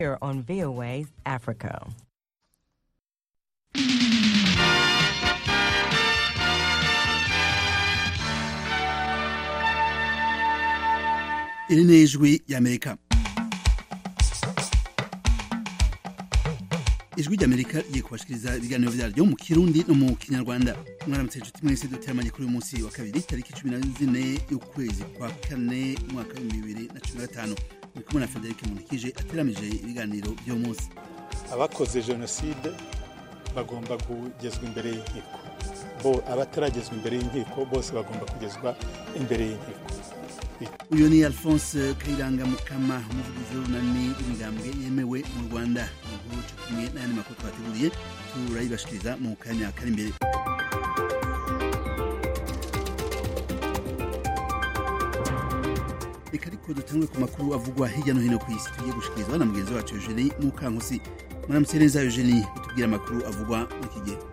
Here on VOA Africa. iri ni ijwi ry'amerika ijwi ry'amerika rigiye kubashikiriza ibiganiro vyaryo mu kirundi no mu kinyarwanda mwaramutse inshuti mwese duteramanye kuri uyu munsi wa kabiri tariki cumi na zine y'ukwezi kwa kane umwaka w'ibihumbi bibiri na cumi na gatanu muri kumwe na federike munikije ateramije ibiganiro vy'uwo munsi abakoze jenoside bagomba kugezwa imbere y'inkiko bo abataragezwa imbere y'inkiko bose bagomba kugezwa imbere y'inkiko uyu ni alphonse kayiranga mukama umuvugizi w'urunani rw'imigambwe yemewe mu rwanda inkuru co kumwe n'ayandi makuru twateguriye turayibashikiriza mu kanya kari imbere reka ariko dutangwe ku makuru avugwa hirya no hino ku isi tugiye gushikirizwa na mugenzi wacu eugenie mukankusi mwaramutse neza eugenie utubwira amakuru avugwa muri iki gihe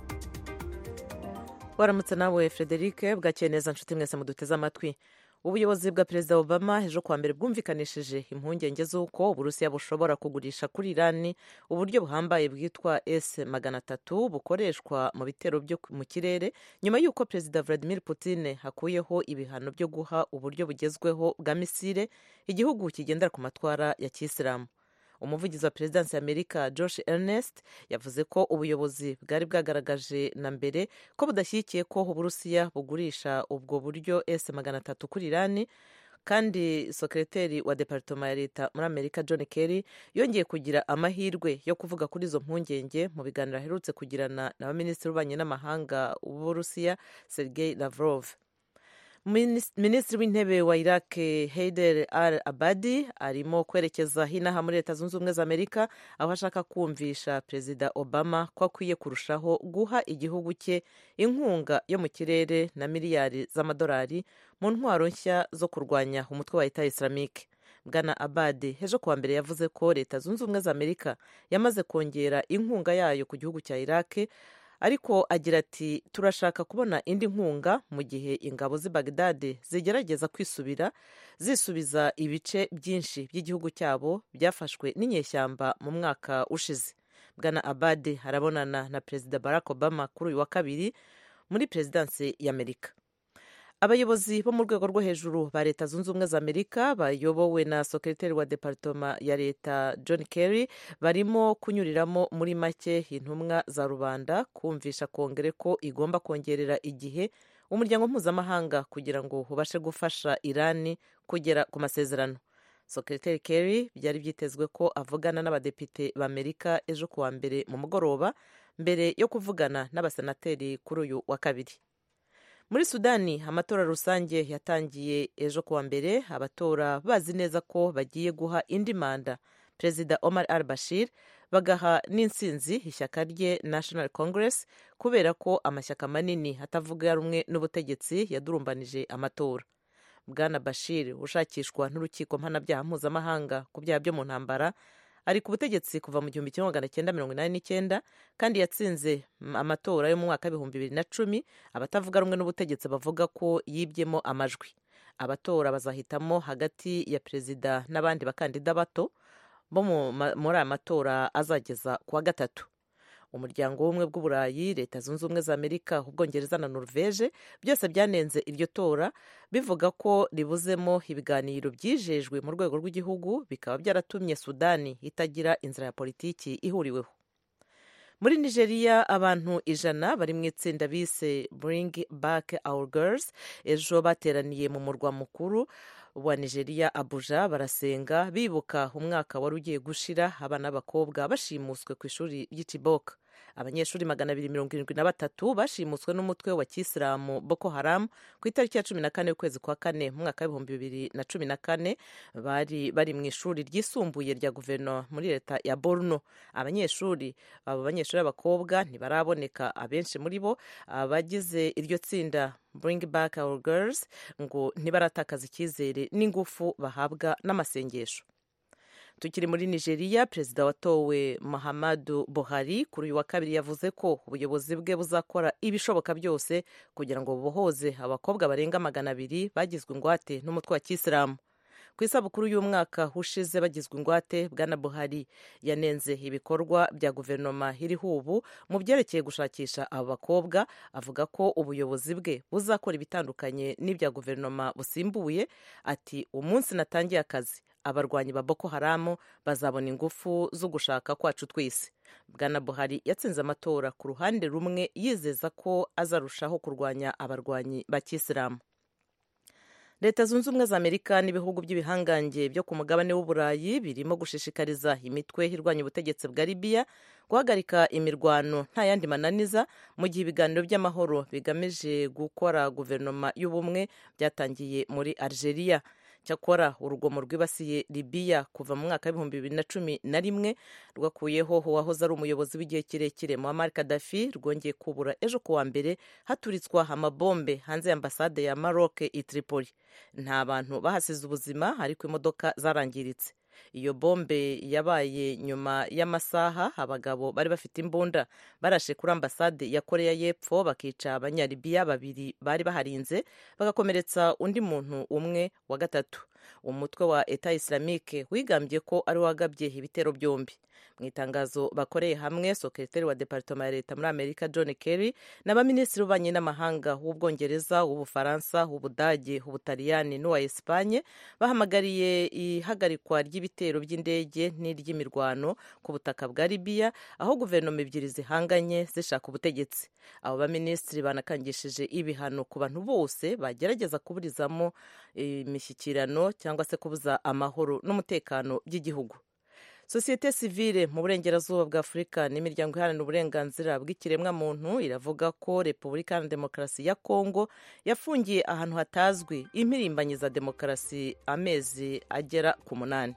waramutse nawe frederic bwakeye neza nshuti mwese muduteze amatwi ubuyobozi bwa perezida obama ejo kuwa mbere bwumvikanishije impungenge z'uko uburusiya bushobora kugurisha kuri irani uburyo buhambaye bwitwa s magana atatu bukoreshwa mu bitero byo mu kirere nyuma y'uko perezida vladimir putin hakuyeho ibihano byo guha uburyo bugezweho bwa misile igihugu kigendera ku matwara ya kisilamu umuvugizi wa perezidansi ya amerika josh ernest yavuze ko ubuyobozi bwari bwagaragaje na mbere ko budashyigikiye ko uburusiya bugurisha ubwo buryo s magana atatu kuri irani kandi sekreteri wa departoma ya leta muri amerika john kerry yongeye kugira amahirwe yo kuvuga kuri izo mpungenge mu biganiro aherutse kugirana na baminisitiri w'ububanyi n'amahanga w'uburusiya sergei lavrov minisitiri w'intebe wa iraq heider al abadi arimo kwerekeza hinaha muri leta zunze ubumwe za amerika aho ashaka kumvisha perezida obama ko akwiye kurushaho guha igihugu cye inkunga yo mu kirere na miliyari z'amadolari mu ntwaro nshya zo kurwanya umutwe wa leta islamike bwana abadi ejo kuwa mbere yavuze ko leta zunze ubumwe za amerika yamaze kongera inkunga yayo ku gihugu cya iraq ariko agira ati turashaka kubona indi nkunga mu gihe ingabo z'i bagdade zigerageza kwisubira zisubiza ibice byinshi by'igihugu cyabo byafashwe n'inyeshyamba mu mwaka ushize bwana abade arabonana na perezida barack obama kuri uyu wa kabiri muri perezidansi y'amerika abayobozi bo mu rwego rwo hejuru ba leta zunze ubumwe za amerika bayobowe na sekreteri wa departoma ya leta john kerry barimo kunyuriramo muri make intumwa za rubanda kumvisha kongere ko igomba kongerera igihe umuryango mpuzamahanga kugira ngo ubashe gufasha irani kugera ku masezerano sekreteri kerry byari byitezwe ko avugana n'abadepite b'amerika ejo kuwa mbere mu mugoroba mbere yo kuvugana n'abasenateri kuri uyu wa kabiri muri sudani amatora rusange yatangiye ejo kuwa mbere abatora bazi neza ko bagiye guha indi manda perezida omar al bashir bagaha n'insinzi ishyaka rye national congress kubera ko amashyaka manini atavuga rumwe n'ubutegetsi yadurumbanije amatora bwana bashir ushakishwa n'urukiko mpanabyaha mpuzamahanga ku byaha byo mu ntambara ari ku butegetsi kuva mu gihumbi kimwe magana cyenda mirongo inani n'icyenda kandi yatsinze amatora yo mu mwaka w'ibihumbi bibiri na cumi abatavuga rumwe n'ubutegetsi bavuga ko yibyemo amajwi abatora bazahitamo hagati ya perezida n'abandi bakandida bato bo muri aya matora azageza ku wa gatatu umuryango w'ubumwe bw'uburayi leta zunze ubumwe za amerika ubwongereza na norvege byose byanenze iryo tora bivuga ko ribuzemo ibiganiro byijejwe mu rwego rw'igihugu bikaba byaratumye sudani itagira inzira ya politiki ihuriweho muri nigeria abantu ijana bari mu itsinda bise bring back our girls ejo bateraniye mu murwa mukuru wa nigeria abuja barasenga bibuka umwaka wari ugiye gushira abana b'abakobwa bashimuswe ku ishuri ry'iciboka abanyeshuri magana abiri mirongo irindwi na batatu bashimuswe n'umutwe wa kisilamu boko haram ku itariki ya cumi na kane y'ukwezi kwa kane mu mwaka w'ibihumbi bibiri na cumi na kane bari bari mu ishuri ryisumbuye rya guverinoma muri leta ya borno abanyeshuri abo banyeshuri b'abakobwa ntibaraboneka abenshi muri bo abagize iryo tsinda bring back our girls ngo ntibaratakaza icyizere n'ingufu bahabwa n'amasengesho tukiri muri nigeria perezida watowe muhammadu buhari kuri uyu wa kabiri yavuze ko ubuyobozi bwe buzakora ibishoboka byose kugira ngo bubohoze abakobwa barenga magana abiri bagizwe ingwate n'umutwe wa kisilamu ku isabukuru y'umwaka ushize bagizwe ingwate bwana buhari yanenze ibikorwa bya guverinoma iriho ubu mu byerekeye gushakisha abo bakobwa avuga ko ubuyobozi bwe buzakora ibitandukanye n'ibya guverinoma busimbuye ati umunsi natangiye akazi abarwanyi ba boko haramu bazabona ingufu zo gushaka kwacu twese bwana buhari yatsinze amatora ku ruhande rumwe yizeza ko azarushaho kurwanya abarwanyi ba kisilamu leta zunze ubumwe za amerika n'ibihugu by'ibihangange byo ku mugabane w'uburayi birimo gushishikariza imitwe irwanya ubutegetsi bwa libiya guhagarika imirwano nta yandi mananiza mu gihe ibiganiro by'amahoro bigamije gukora guverinoma y'ubumwe byatangiye muri algeria cyakora urugomo rwibasiye libiya kuva mu mwaka w'ibihumbi bibiri na cumi na rimwe rwakuyeho uwahoze ari umuyobozi w'igihe kirekire muammar kadafi rwongeye kubura ejo kuwa mbere haturitswa amabombe hanze y'ambasade ya maroc i tripoli nta bantu bahasize ubuzima ariko imodoka zarangiritse iyo bombe yabaye nyuma y'amasaha abagabo bari bafite imbunda barashe kuri ambasade ya koreya y'epfo bakica abanyalibiya babiri bari baharinze bagakomeretsa undi muntu umwe wa gatatu umutwe wa eta islamique wigambye ko ari wagabye ibitero byombi mu itangazo bakoreye hamwe sekretari wa departoma ya leta muri amerika john kerry n'abaminisitiri b'ububanyi n'amahanga w'ubwongereza w'ubufaransa w'ubudage ubutaliyani n'uwa esipanye bahamagariye ihagarikwa ry'ibitero by'indege n'iry'imirwano ku butaka bwa libiya aho guverinoma ebyiri zihanganye zishaka ubutegetsi abo baminisitiri banakangishije ibihano ku bantu bose bagerageza kuburizamo imishyikirano cyangwa se kubuza amahoro n'umutekano by'igihugu sosiyete sivile mu burengerazuba bwa afurika n'imiryango iharanira uburenganzira bw'ikiremwamuntu iravuga ko repubulika iharanira demokarasi ya kongo yafungiye ahantu hatazwi impirimbanyi za demokarasi amezi agera ku munani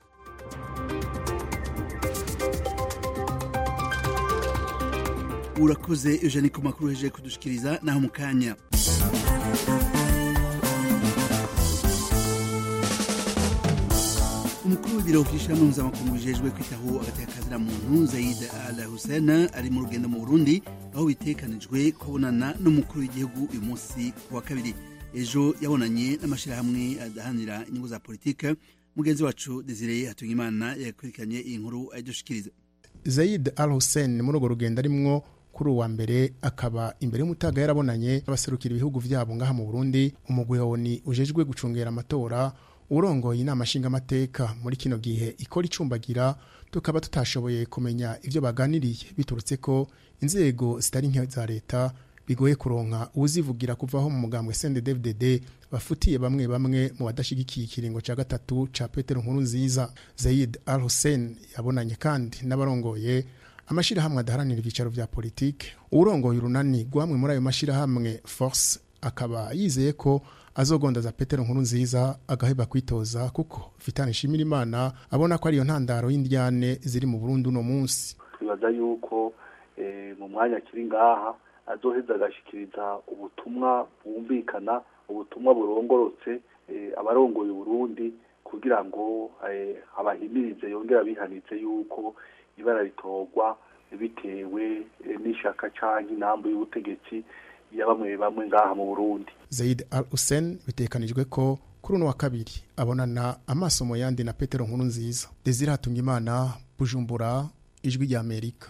urakoze eugenie ku makuru hejeje kudushikiriza naho mu kanya umukuru w'ibiro by'ishyirahamwe mpuzamakungu bijejwe kwitaho agateka muntu zaid al hussein ari mu rugendo mu burundi aho bitekanijwe kubonana n'umukuru w'igihugu uyu munsi ku wa kabiri ejo yabonanye n'amashyirahamwe adahanira inyungu za politike mugenzi wacu desire hatungimana yakurikiranye iyi nkuru ayidushikiriza zaid al hussein muri urwo rugendo arimwo kuri uwa mbere akaba imbere y'umutaga yarabonanye abaserukira ibihugu vyabo ngaha mu burundi umugwi woni ujejwe gucungera amatora urongoye inama nshingamateka muri kino gihe ikora icumbagira tukaba tutashoboye kumenya ivyo baganiriye biturutse ko inzego zitari nke za leta bigoye kuronka uwuzivugira kuvaho mu mugambwe CNDD-FDD bafutiye bamwe bamwe mu badashigikiye ikiringo ca gatatu ca Petero Nkuru nziza Zaid Al Hussein yabonanye kandi n'abarongoye amashirahamwe adaharanira ivyicaro vya politike urongoye urunani rwamwe muri ayo mashirahamwe Force akaba yizeye ko azogondaza Petero Nkuru nziza agaheba kwitoza kuko Vitane Shimira Imana abona ko ariyo ntandaro y'indyane ziri mu Burundi uno munsi twibaza yuko mu mwanya kiri ngaha azoheza agashikiriza ubutumwa bwumvikana ubutumwa burongorotse abarongoye Burundi kugira ngo abahimirize yongera bihanitse yuko ibara ritorwa bitewe n'ishaka canke inambo y'ubutegetsi ya bamwe bamwe ngaha mu Burundi Zaid Al Hussein bitekanijwe ko kuri uno wa kabiri abonana amaso mu yandi na Petero Nkuru nziza Desire Hatungimana Bujumbura ijwi rya Amerika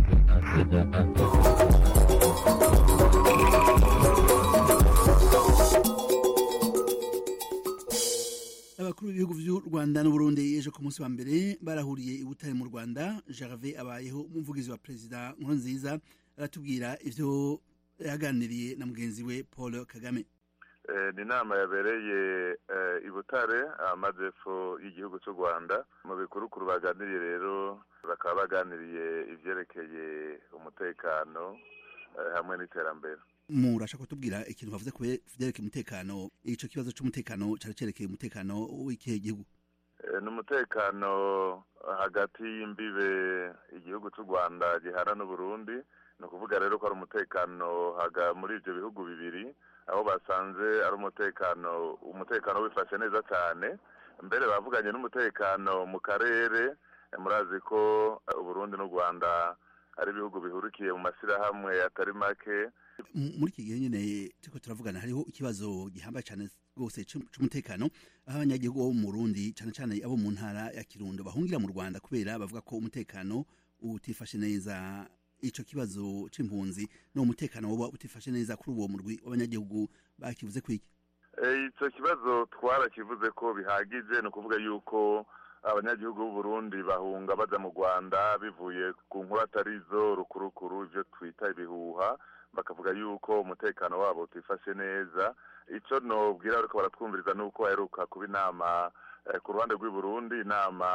abakuru b'ibihugu by'u rwanda n'uburundi ejo ku munsi wa mbere barahuriye i butare mu rwanda jarve abayeho umuvugizi wa perezida nkurunziza aratubwira ivyo yaganiriye na mugenzi we paul kagame ni inama yabereye i butare amajepfo y'igihugu cy'u rwanda mu bikurukuru baganiriye rero bakaba baganiriye ivyerekeye umutekano hamwe n'iterambere murashaka kutubwira ikintu bavuze ku vyerekeye umutekano ico kibazo c'umutekano cari cerekeye umutekano w'ikihe gihugu ni umutekano hagati y'imbibe igihugu cy'u rwanda gihana n'uburundi ni ukuvuga rero ko ari umutekano muri ibyo bihugu bibiri aho basanze ari umutekano umutekano wifashe neza cyane mbere bavuganye n'umutekano mu karere murazi ko uburundi n'u rwanda ari ibihugu bihurikiye mu mashyirahamwe atari make muri iki gihe nyine turiko turavugana hariho ikibazo gihambaye cyane rwose c'umutekano aho abanyagihugu bo mu Burundi cyane cyane abo mu ntara ya Kirundo bahungira mu Rwanda kubera bavuga ko umutekano utifashe neza ico kibazo c'impunzi no umutekano woba utifashe neza kuri uwo murwi w'abanyagihugu bakivuze kwiki icyo kibazo twarakivuze ko bihagije ni ukuvuga yuko abanyagihugu b'u Burundi bahunga baja mu Rwanda bivuye ku nkuru atari zo rukurukuru ivyo twita ibihuha bakavuga yuko umutekano wabo utifashe neza icyo nobwira ariko baratwumviriza nuko baheruka kuba inama ku ruhande rw'i Burundi inama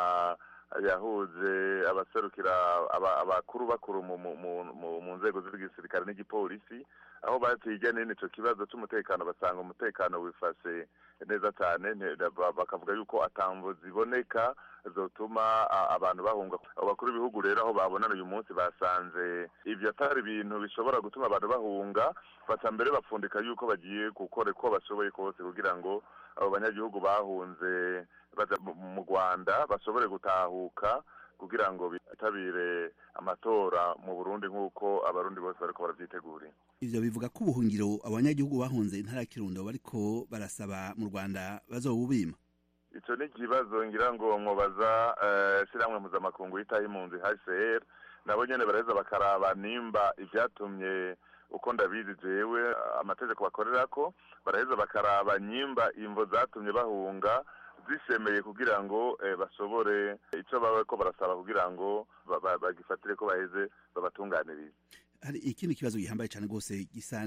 yahuje abaserukira abakuru bakuru mu nzego z'igisirikare n'igipolisi aho batiga nini icyo kibazo cy'umutekano basanga umutekano wifashe neza cyane bakavuga yuko atambo ziboneka zotuma abantu bahunga abakuru b'ibihugu rero aho babonana uyu munsi basanze ibyo atari ibintu bishobora gutuma abantu bahunga baca mbere bapfundika yuko bagiye gukora uko bashoboye kose kugira ngo abo banyagihugu bahunze baja mu rwanda bashobore gutahuka kugira ngo bitabire amatora mu burundi nk'uko abarundi bose bariko baravyitegurira ivyo bivuga ko ubuhungiro abanyagihugu bahunze intara ya kirundo bariko barasaba mu rwanda bazobubima ico ni ikibazo ngira ngo mwobaza shirahamwe mpuzamakungu yitaho impunzi hcr nabo nyene baraheza bakaraba nimba ivyatumye uko ndabizi jewe amategeko bakorerako baraheza bakaraba nyimba imvo zatumye bahunga zishemeye kugira ngo bashobore icyo baba ko barasaba kugira ngo bagifatire ko baheze babatunganirize hari ikindi kibazo gihambaye cyane rwose gisa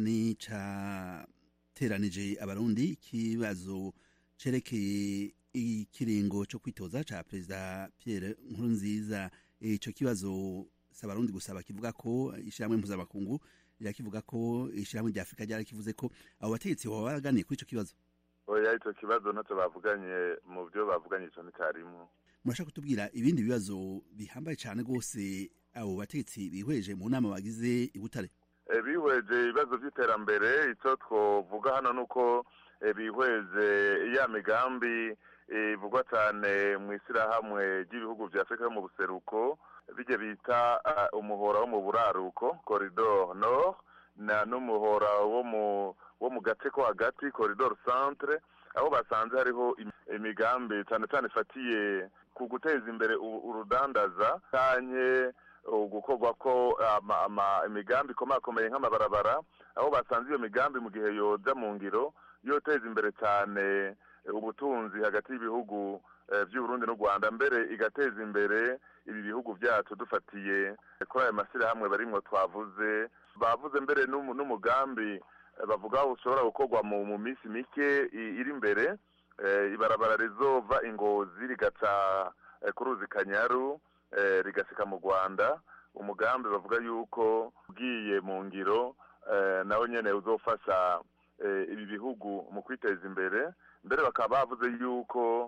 n'icateranije abarundi ikibazo cerekeye ikiringo cyo kwitoza ca perezida Pierre Nkurunziza ico kibazo si abarundi gusa bakivuga ko ishyirahamwe mpuzamakungu rirakivuga ko ishyirahamwe rya afurika ryarakivuze ko abo bategetsi baba baraganiye kuri ico kibazo oya icyo kibazo ntacyo bavuganye mu byo bavuganye icyo nticyarimo murashaka kutubwira ibindi bibazo bihambaye cyane rwose abo bategetsi bihweje mu nama bagize i butare bihweje ibibazo by'iterambere icyo twavuga hano ni uko bihweje ya migambi ivugwa cyane mu ishyirahamwe ry'ibihugu bya afurika yo mu buseruko bijya bita umuhora wo mu buraruko koridoro nord n'umuhora wo mu wo mu gace ko hagati koridoro centre aho basanze hariho imigambi cyane cyane ifatiye ku guteza imbere urudandaza cyane gukorwa ko imigambi ikomakomeye nk'amabarabara aho basanze iyo migambi mu gihe yoja mu ngiro yoteza imbere cyane ubutunzi hagati y'ibihugu by'uburundi n'u rwanda mbere igateza imbere ibi bihugu byacu dufatiye kuri ayo mashyirahamwe barimwo twavuze bavuze mbere n'umugambi bavuga ushobora gukorwa mu minsi mike iri imbere ibarabara rizova ingozi rigaca ku ruzi kanyaru rigasika mu rwanda umugambi bavuga yuko ugiye mu ngiro nawe nyine uzofasha ibi bihugu mu kwiteza imbere mbere bakaba bavuze yuko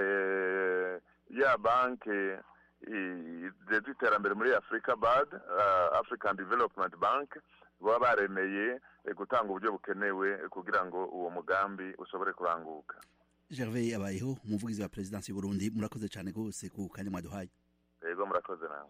ya banki ijejwe iterambere muri afurika bad african development bank baba baremeye gutanga uburyo bukenewe kugira ngo uwo mugambi ushobore kuranguka gervais abayeho umuvugizi wa perezidansi y'uburundi murakoze cyane rwose ku kanya mwaduhaye yego murakoze nawe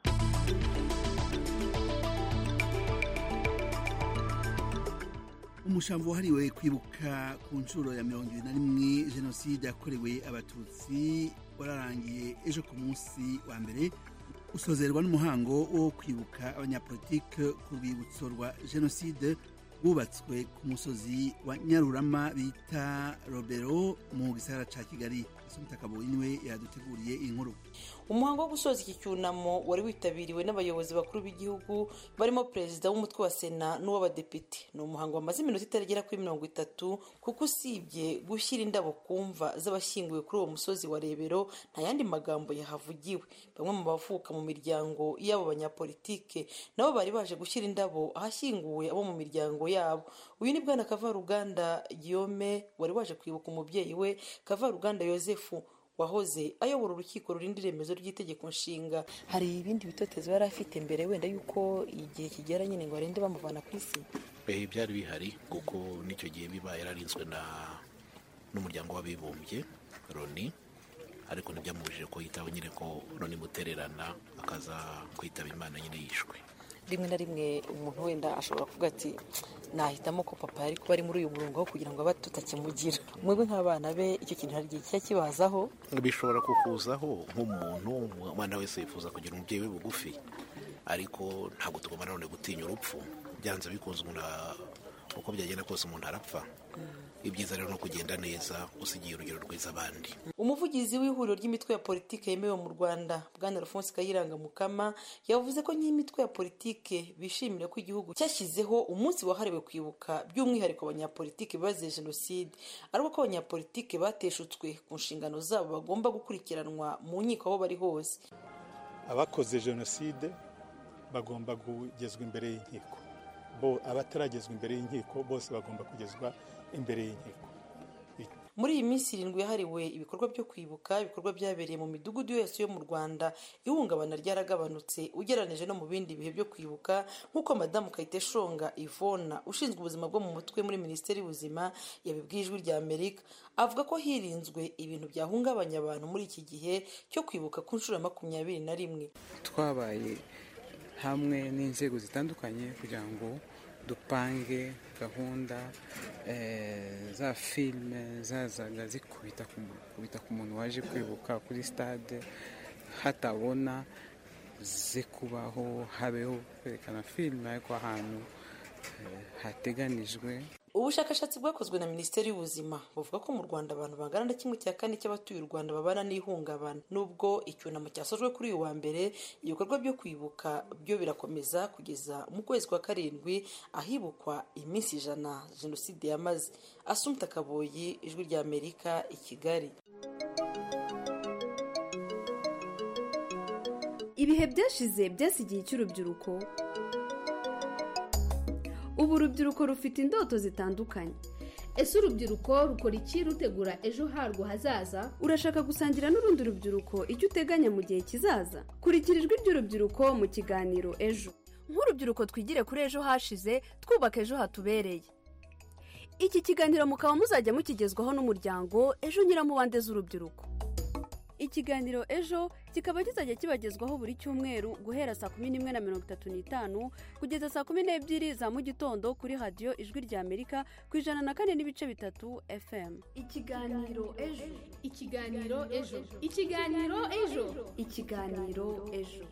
umushambo wahariwe kwibuka ku nshuro ya mirongo ibiri na rimwe jenoside yakorewe abatutsi wararangiye ejo ku munsi wa mbere usozerwa n'umuhango wo kwibuka abanyapolitike ku rwibutso rwa jenoside rwubatswe ku musozi wa nyarurama bita robero mu gisagara ca kigali asumutakabowe niwe yaduteguriye inkuru umuhango wo gusoza iki cyunamo wari witabiriwe n'abayobozi bakuru b'igihugu barimo perezida w'umutwe wa sena n'uw'abadepite ni umuhango wamaze iminota itaragera kuri mirongo itatu kuko usibye gushyira indabo ku mva z'abashyinguwe kuri uwo musozi wa rebero nta yandi magambo yahavugiwe bamwe mu bavuka mu miryango y'abo banyapolitike nabo bari baje gushyira indabo ahashyinguwe abo mu miryango yabo uyu ni bwana kavaruganda guillaume wari waje kwibuka umubyeyi we kavaruganda yosefu wahoze ayobora urukiko rurinda iremezo ry'itegeko nshinga hari ibindi bitotezo yari afite mbere wenda yuko igihe kigera nyine ngo arinde bamuvana ku isi byari bihari kuko n'icyo gihe biba yararinzwe n'umuryango w'abibumbye loni ariko ntibyamubujije ko yitaho nyine ko loni mutererana akaza kwitaba imana nyine yishwe rimwe na rimwe umuntu wenda ashobora kuvuga ati nahitamo ko papa yari kuba ari muri uyu murongo aho kugira ngo abe tutakimugira mwebwe nk'abana be icyo kintu hari igihe kijya kibazaho bishobora kukuzaho nk'umuntu umwana wese yifuza kugira umubyeyi we bugufi ariko ntabwo tugomba nanone gutinya urupfu byanze bikunze umuntu uko byagenda kose umuntu arapfa ibyiza rero ni ukugenda neza usigiye urugero rwiza abandi umuvugizi w'ihuriro ry'imitwe ya politiki yemewe mu rwanda bwana alphonse kayiranga mukama yavuze ko nk'imitwe ya politiki bishimira ko igihugu cyashyizeho umunsi wahariwe kwibuka by'umwihariko abanyapolitiki bazize jenoside ariko ko abanyapolitiki bateshutswe ku nshingano zabo bagomba gukurikiranwa mu nkiko aho bari hose abakoze jenoside bagomba kugezwa imbere y'inkiko bo abataragezwa imbere y'inkiko bose bagomba kugezwa imbere y'inkiko muri iyi minsi irindwi yahariwe ibikorwa byo kwibuka ibikorwa byabereye mu midugudu yose yo mu rwanda ihungabana ryaragabanutse ugereranije no mu bindi bihe byo kwibuka nk'uko madamu kayiteshonga ivona ushinzwe ubuzima bwo mu mutwe muri minisiteri y'ubuzima yabibwiye ijwi rya amerika avuga ko hirinzwe ibintu byahungabanya abantu muri iki gihe cyo kwibuka ku nshuro ya makumyabiri na rimwe twabaye hamwe n'inzego zitandukanye kugira ngo dupange gahunda za filime zazaga zikubita ku muntu waje kwibuka kuri stade hatabona ze kubaho habeho kwerekana filime ariko ahantu hateganijwe ubushakashatsi bwakozwe na minisiteri y'ubuzima buvuga ko mu rwanda abantu bangana na kimwe cya kane cy'abatuye u rwanda babana n'ihungabana nubwo icyunamo cyasojwe kuri uyu wa mbere ibikorwa byo kwibuka byo birakomeza kugeza mu kwezi kwa karindwi ahibukwa iminsi ijana jenoside yamaze asumta kaboyi ijwi rya amerika i kigali ibihe byashize byasigiye cy'urubyiruko ubu urubyiruko rufite indoto zitandukanye ese urubyiruko rukora iki rutegura ejo harwo hazaza urashaka gusangira n'urundi rubyiruko icyo uteganya mu gihe kizaza kurikira ijwi ry'urubyiruko mu kiganiro ejo nk'urubyiruko twigire kuri ejo hashize twubaka ejo hatubereye iki kiganiro mukaba muzajya mukigezwaho n'umuryango ejo nyiramubande z'urubyiruko ikiganiro ejo kikaba kizajya kibagezwaho buri cyumweru guhera saa kumi n'imwe na mirongo itatu n'itanu kugeza saa kumi n'ebyiri za mu gitondo kuri radiyo ijwi rya amerika ku ijana na kane n'ibice bitatu fm ikiganiro ejo ikiganiro ejo ikiganiro ejo ikiganiro ejo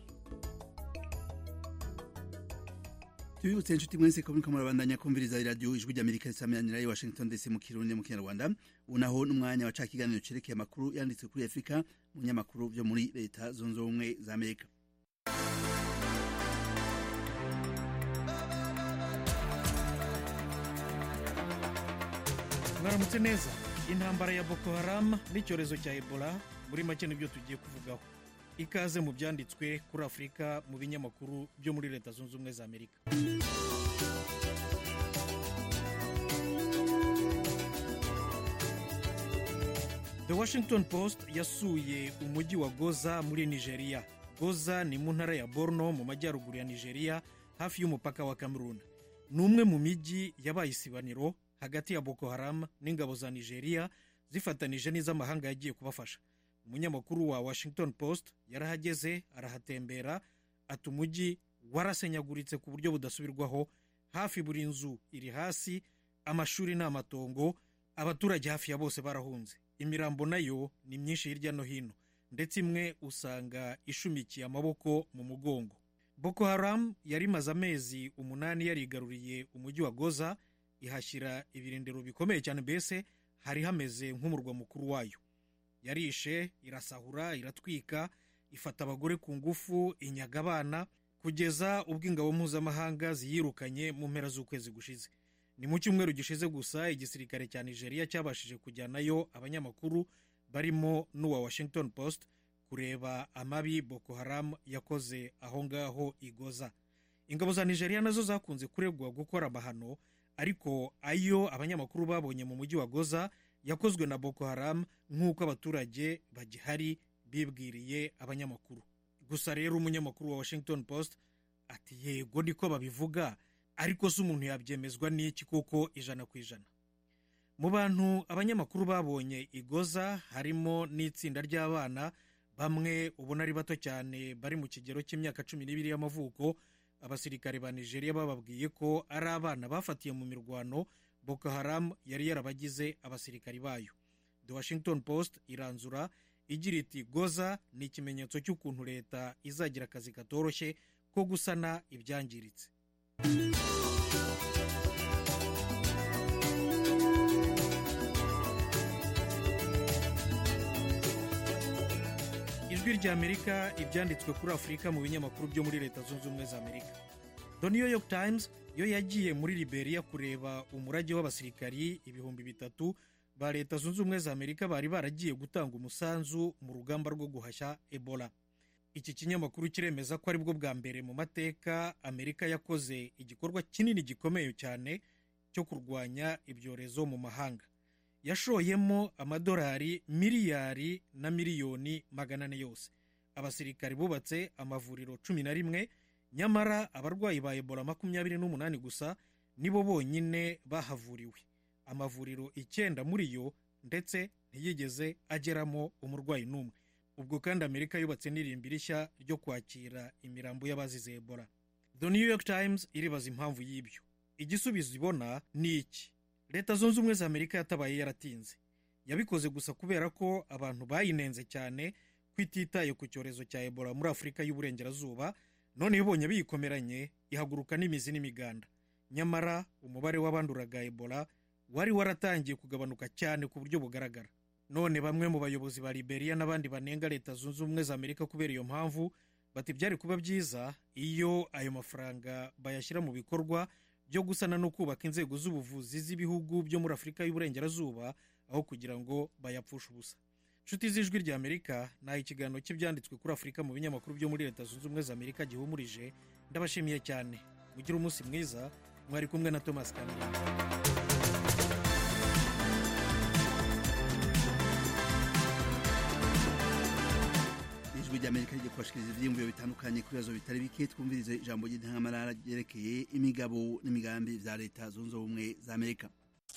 tubibutse inshuti mwese ko muriko murabandanya kumviriza iradiyo ijwi ry'amerika risameranira i washington dc mu kirundi mu kinyarwanda ubu naho n'umwanya wa ca kiganiro cerekeye amakuru yanditswe kuri afurika mu binyamakuru vyo muri leta zunze ubumwe za amerika mwaramutse neza intambara ya boko haram n'icyorezo cya ebola muri make nibyo tugiye kuvugaho ikaze mu byanditswe kuri afurika mu binyamakuru byo muri leta zunze ubumwe za amerika the washington post yasuye umujyi wa goza muri nigeria goza ni mu ntara ya borno mu majyaruguru ya nigeria hafi y'umupaka wa cameroon ni umwe mu mijyi yabaye isibaniro hagati ya boko haram n'ingabo za nigeria zifatanije n'iz'amahanga yagiye kubafasha umunyamakuru wa washington post yarahageze arahatembera ati umujyi warasenyaguritse ku buryo budasubirwaho hafi buri nzu iri hasi amashuri ni amatongo abaturage hafi ya bose barahunze imirambo nayo ni myinshi hirya no hino ndetse imwe usanga ishumikiye amaboko mu mugongo boko haram yari imaze amezi umunani yarigaruriye umujyi wa goza ihashyira ibirindiro bikomeye cyane mbese hari hameze nk'umurwa mukuru wayo yarishe irasahura iratwika ifata abagore ku ngufu inyaga abana kugeza ubwo ingabo mpuzamahanga ziyirukanye mu mpera z'ukwezi gushize ni mu cyumweru gishize gusa igisirikare cya nigeria cyabashije kujyanayo abanyamakuru barimo n'uwa washington post kureba amabi boko haram yakoze aho ngaho igoza ingabo za nigeria nazo zakunze kuregwa gukora amahano ariko ayo abanyamakuru babonye mu mujyi wa goza yakozwe na boko haram nk'uko abaturage bagihari bibwiriye abanyamakuru gusa rero umunyamakuru wa washington post ati yego niko babivuga ariko se umuntu yabyemezwa n'iki kuko ijana ku ijana mu bantu abanyamakuru babonye igoza harimo n'itsinda ry'abana bamwe ubona ari bato cyane bari mu kigero cy'imyaka cumi n'ibiri y'amavuko abasirikare ba nigeria bababwiye ko ari abana bafatiye mu mirwano boko haram yari yarabagize abasirikari bayo the washington post iranzura igira iti goza ni ikimenyetso cy'ukuntu leta izagira akazi katoroshye ko gusana ibyangiritse ijwi rya amerika ibyanditswe kuri afurika mu binyamakuru byo muri leta zunze ubumwe za amerika the new york times yo yagiye muri liberia kureba umurage w'abasirikari ibihumbi bitatu ba leta zunze ubumwe za amerika bari baragiye gutanga umusanzu mu rugamba rwo guhashya ebola iki kinyamakuru kiremeza ko aribwo bwa mbere mu mateka amerika yakoze igikorwa kinini gikomeye cyane cyo kurwanya ibyorezo mu mahanga yashoyemo amadolari miliyari na miliyoni magana ane yose abasirikari bubatse amavuriro cumi na rimwe nyamara abarwayi ba ebola makumyabiri n'umunani gusa nibo bonyine bahavuriwe amavuriro icyenda muri yo ndetse ntiyigeze ageramo umurwayi n'umwe ubwo kandi amerika yubatse n'irimbi rishya ryo kwakira imirambo y'abazize ebola the new york times iribaza impamvu y'ibyo igisubizo ibona ni iki leta zunze ubumwe za amerika yatabaye yaratinze yabikoze gusa kubera ko abantu bayinenze cyane ko ititaye ku cyorezo cya ebola muri afurika y'uburengerazuba none ibonye biyikomeranye ihaguruka n'imizi n'imiganda nyamara umubare w'abanduraga ebola wari waratangiye kugabanuka cyane ku buryo bugaragara none bamwe mu bayobozi ba liberia n'abandi banenga leta zunze ubumwe za amerika kubera iyo mpamvu bati byari kuba byiza iyo ayo mafaranga bayashyira mu bikorwa byo gusana no kubaka inzego z'ubuvuzi z'ibihugu byo muri afurika y'uburengerazuba aho kugira ngo bayapfushe ubusa nshuti z'ijwi rya amerika ni ikiganiro cy'ibyanditswe kuri afurika mu binyamakuru byo muri leta zunze ubumwe za amerika gihumurije ndabashimiye cyane mugire umunsi mwiza mwari kumwe na thomas kamere ijwi rya amerika rigiye kubashikiriza ibyiyumviro bitandukanye ku bibazo bitari bike twumvirize ijambo ry'intangamarara ryerekeye imigabo n'imigambi bya leta zunze ubumwe za amerika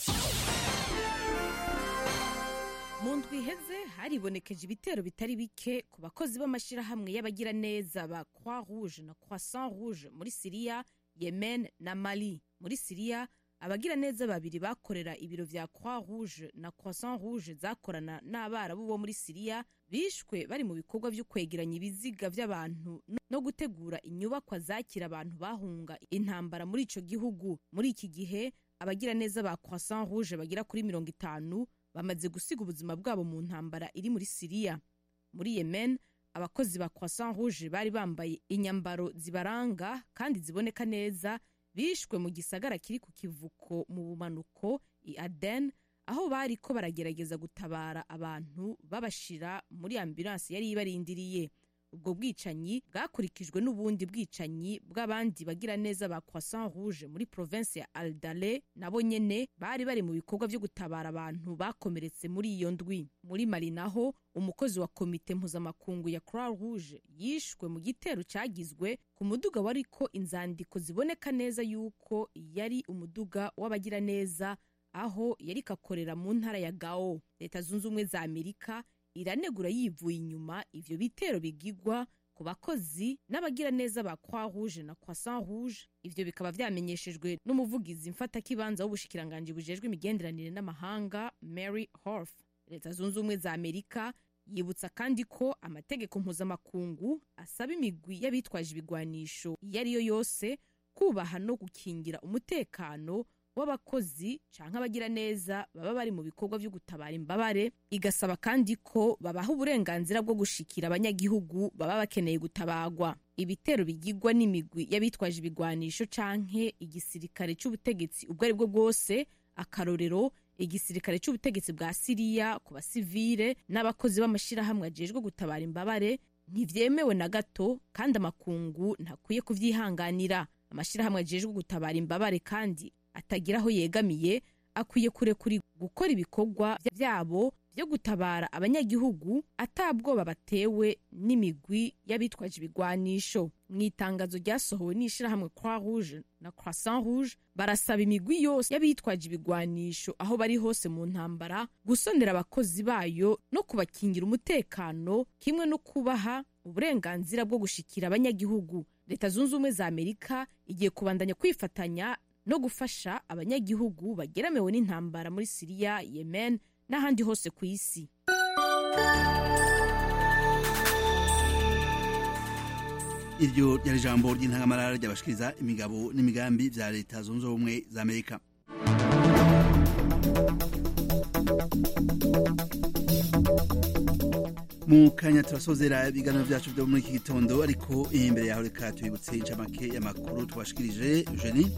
mu ndwi iheze haribonekeje ibitero bitari bike ku bakozi b'amashyirahamwe y'abagiraneza ba croix rouge na croissant rouge muri siriya yemen na mali muri siriya abagiraneza babiri bakorera ibiro vya croix rouge na croissant rouge zakorana n'abarabu bo muri siriya bishwe bari mu bikorwa vyo kwegeranya ibiziga vy'abantu no gutegura inyubakwa zakira abantu bahunga intambara muri ico gihugu muri iki gihe abagiraneza ba croissant rouge bagira kuri mirongo itanu bamaze gusiga ubuzima bwabo mu ntambara iri muri siriya muri yemen abakozi ba croissant rouge bari bambaye inyambaro zibaranga kandi ziboneka neza bishwe mu gisagara kiri ku kivuko mu bumanuko i aden aho bari ko baragerageza gutabara abantu babashira muri ambulansi yari ibarindiriye ubwo bwicanyi bwakurikijwe n'ubundi bwicanyi bw'abandi bagira neza ba croissant rouge muri province ya aldale nabo nyene bari bari mu bikorwa vyo gutabara abantu bakomeretse muri iyo ndwi muri mali naho umukozi wa komite mpuzamakungu ya croix rouge yishwe mu gitero cyagizwe ku muduga wariko inzandiko ziboneka neza yuko yari umuduga w'abagira neza aho yari kakorera mu ntara ya gao leta zunze ubumwe za amerika iranegura yivuye inyuma ivyo bitero bigigwa ku bakozi n'abagira neza ba croix rouge na croissant rouge ivyo bikaba vyamenyeshejwe n'umuvugizi mfatakibanza w'ubushikiranganji bujejwe imigenderanire n'amahanga mary horf leta zunze ubumwe za amerika yibutsa kandi ko amategeko mpuzamakungu asaba imigwi y'abitwaje ibigwanisho iyo ari yo yose kubaha no gukingira umutekano w'abakozi canke abagira neza baba bari mu bikorwa vyo gutabara imbabare igasaba kandi ko babaha uburenganzira bwo gushikira abanyagihugu baba bakeneye gutabagwa ibitero bigirwa n'imigwi y'abitwaje ibigwanisho canke igisirikare c'ubutegetsi ubwo ari bwo bwose akarorero igisirikare c'ubutegetsi bwa siriya ku basivile n'abakozi b'amashirahamwe ajejwe gutabara imbabare ntivyemewe na gato kandi amakungu ntakwiye kuvyihanganira amashirahamwe ajejwe gutabara imbabare kandi atagira aho yegamiye akwiye kurekuri gukora ibikorwa byabo byo gutabara abanyagihugu atabwoba batewe n'imigwi y'abitwaje ibigwanisho mu itangazo ryasohowe n'ishirahamwe croix rouge na croissant rouge barasaba imigwi yose y'abitwaje ibigwanisho aho bari hose mu ntambara gusonera abakozi bayo no kubakingira umutekano kimwe no kubaha uburenganzira bwo gushikira abanyagihugu leta zunze ubumwe za amerika igiye kubandanya kwifatanya no gufasha abanyagihugu bageramiwe n'intambara muri siriya yemen n'ahandi hose ku isi iryo ryari ijambo ry'intangamarara ryabashikiriza imigabo n'imigambi bya leta zunze ubumwe za amerika mu kanya turasozera ibiganiro byacu byo muri iki gitondo ariko imbere yaho reka tubibutse incamake y'amakuru twashikirije eugenie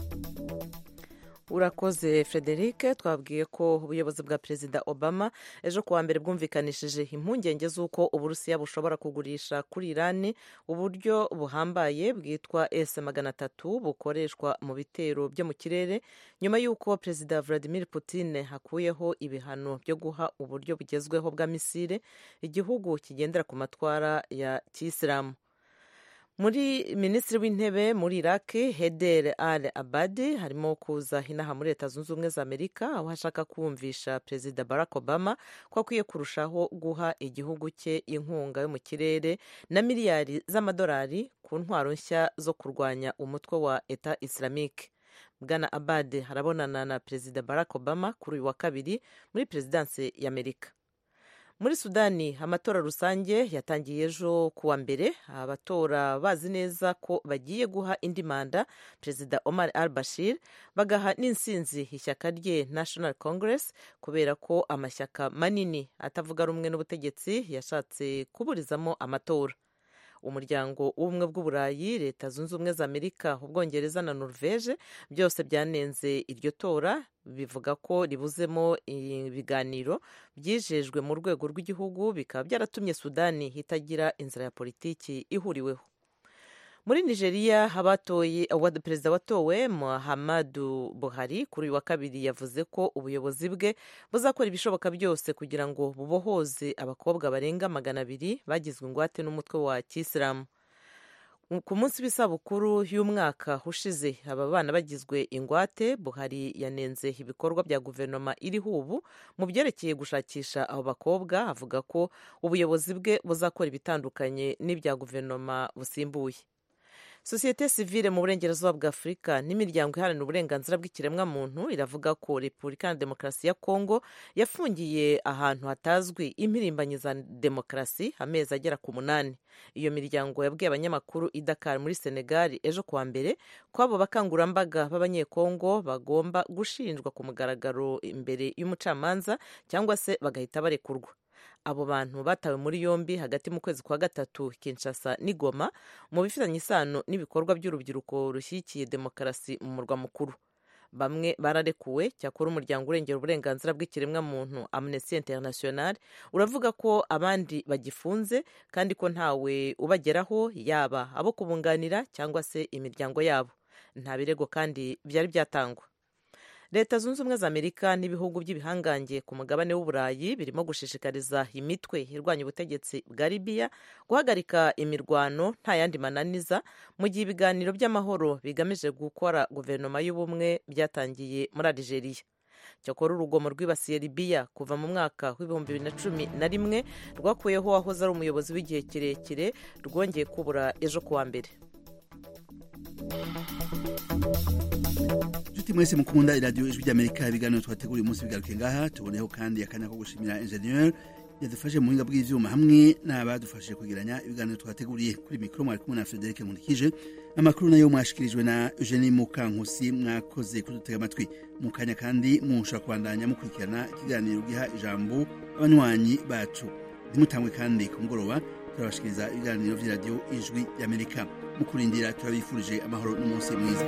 urakoze frederic twabwiye ko ubuyobozi bwa perezida obama ejo kuwa mbere bwumvikanishije impungenge z'uko uburusiya bushobora kugurisha kuri irani uburyo buhambaye bwitwa s magana atatu bukoreshwa mu bitero byo mu kirere nyuma y'uko perezida vladimir putin hakuyeho ibihano byo guha uburyo bugezweho bwa misile igihugu kigendera ku matwara ya kisilamu muri minisitiri w'intebe muri iraq heder al abadi harimo kuza inaha muri leta zunze ubumwe za amerika aho ashaka kumvisha perezida barack obama ko akwiye kurushaho guha igihugu cye inkunga yo mu kirere na miliyari z'amadolari ku ntwaro nshya zo kurwanya umutwe wa eta islamique bwana abadi harabonana na perezida barack obama kuri uyu wa kabiri muri perezidansi y'amerika muri sudani amatora rusange yatangiye ejo kuwa mbere abatora bazi neza ko bagiye guha indi manda perezida omar al bashir bagaha n'insinzi ishyaka rye national congress kubera ko amashyaka manini atavuga rumwe n'ubutegetsi yashatse kuburizamo amatora umuryango w'ubumwe bw'uburayi leta zunze ubumwe za amerika ubwongereza na norvege byose byanenze iryo tora bivuga ko ribuzemo ibiganiro byijejwe mu rwego rw'igihugu bikaba byaratumye sudani itagira inzira ya politiki ihuriweho muri nigeria abatoye perezida watowe muhammadu buhari kuri uyu wa kabiri yavuze ko ubuyobozi bwe buzakora ibishoboka byose kugira ngo bubohoze abakobwa barenga magana abiri bagizwe ingwate n'umutwe wa kisilamu ku munsi w'isabukuru y'umwaka ushize aba bana bagizwe ingwate buhari yanenze ibikorwa bya guverinoma iriho ubu mu byerekeye gushakisha abo bakobwa avuga ko ubuyobozi bwe buzakora ibitandukanye n'ibya guverinoma busimbuye sosiyete sivile mu burengerazuba bwa afurika n'imiryango iharanira uburenganzira bw'ikiremwamuntu iravuga ko repubulika ya demokarasi ya kongo yafungiye ahantu hatazwi impirimbanyi za demokarasi amezi agera ku munani iyo miryango yabwiye abanyamakuru i dakar muri senegali ejo kuwa mbere ko abo bakangurambaga b'abanyekongo bagomba gushinjwa ku mugaragaro imbere y'umucamanza cyangwa se bagahita barekurwa abo bantu batawe muri yombi hagati mu kwezi kwa gatatu kinshasa n'igoma mu bifitanye isano n'ibikorwa by'urubyiruko rushyigikiye demokarasi mu murwa mukuru bamwe bararekuwe cyakora umuryango urengera uburenganzira bw'ikiremwamuntu amnesty international uravuga ko abandi bagifunze kandi ko ntawe ubageraho yaba abo kubunganira cyangwa se imiryango yabo nta birego kandi byari byatangwa leta zunze ubumwe za amerika n'ibihugu by'ibihangange ku mugabane w'uburayi birimo gushishikariza imitwe irwanya ubutegetsi bwa libiya guhagarika imirwano nta yandi mananiza mu gihe ibiganiro by'amahoro bigamije gukora guverinoma y'ubumwe byatangiye muri algeria cyakora urugomo rwibasiye libiya kuva mu mwaka w'ibihumbi bibiri na cumi na rimwe rwakuyeho uwahoze ari umuyobozi w'igihe kirekire rwongeye kubura ejo kuwa mbere inshuti mwese mukunda iradiyo ijwi ry'amerika ibiganiro twateguriye umunsi bigaruke ngaha tuboneho kandi akanya ko gushimira enjeniyeri yadufashe mu buhinga bw'ibyuma hamwe n'abadufashije kugiranya ibiganiro twateguriye kuri mikoro mwari kumwe na frederic nkurikije amakuru nayo mwashikirijwe na eugenie mukankusi mwakoze kudutega amatwi mu kanya kandi mushobora kubandanya mukurikirana ikiganiro giha ijambo abanywanyi bacu ntimutangwe kandi ku mugoroba turabashikiriza ibiganiro by'iradiyo ijwi ry'amerika mu kurindira turabifurije amahoro n'umunsi mwiza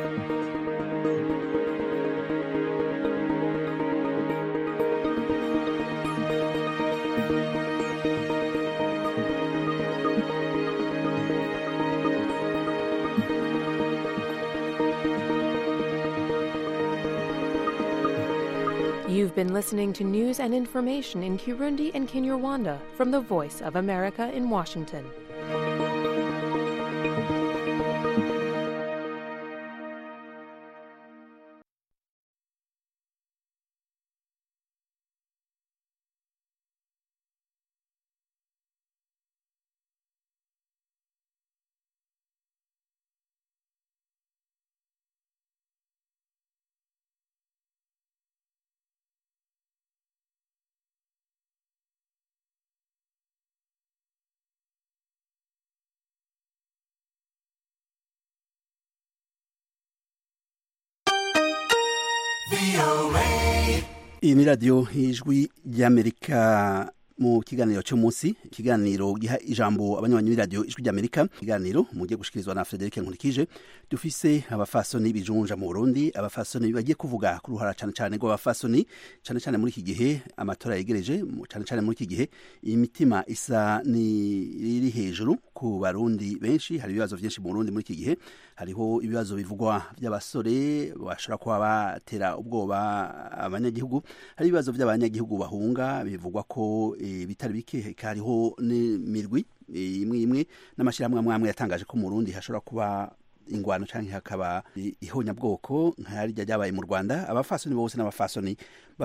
You've been listening to news and information in Kirundi and Kinyarwanda from the Voice of America in Washington. iyi ni radiyo ijwi ry'amerika mu kiganiro cy'umunsi ikiganiro giha ijambo abanywanyi b'iradiyo ijwi ry'amerika ikiganiro mugiye gushikirizwa na frederic nkurikije dufise abafasoni bijunja mu burundi abafasoni bagiye kuvuga ku ruhara cyane cyane rw'abafasoni cyane cyane muri iki gihe amatora yegereje cyane cyane muri iki gihe imitima isa n'iri hejuru ku barundi benshi hari ibibazo byinshi mu burundi muri iki gihe hariho ibibazo bivugwa by'abasore bashobora kuba batera ubwoba abanyagihugu hari ibibazo by'abanyagihugu bahunga bivugwa ko bitari bike hariho n'imirwi imwe imwe n'amashyirahamwe amwe amwe yatangaje ko mu Burundi hashobora kuba ingwano cyangwa hakaba ihonyabwoko nk'arirya ryabaye mu rwanda abafasoni bose n'abafasoni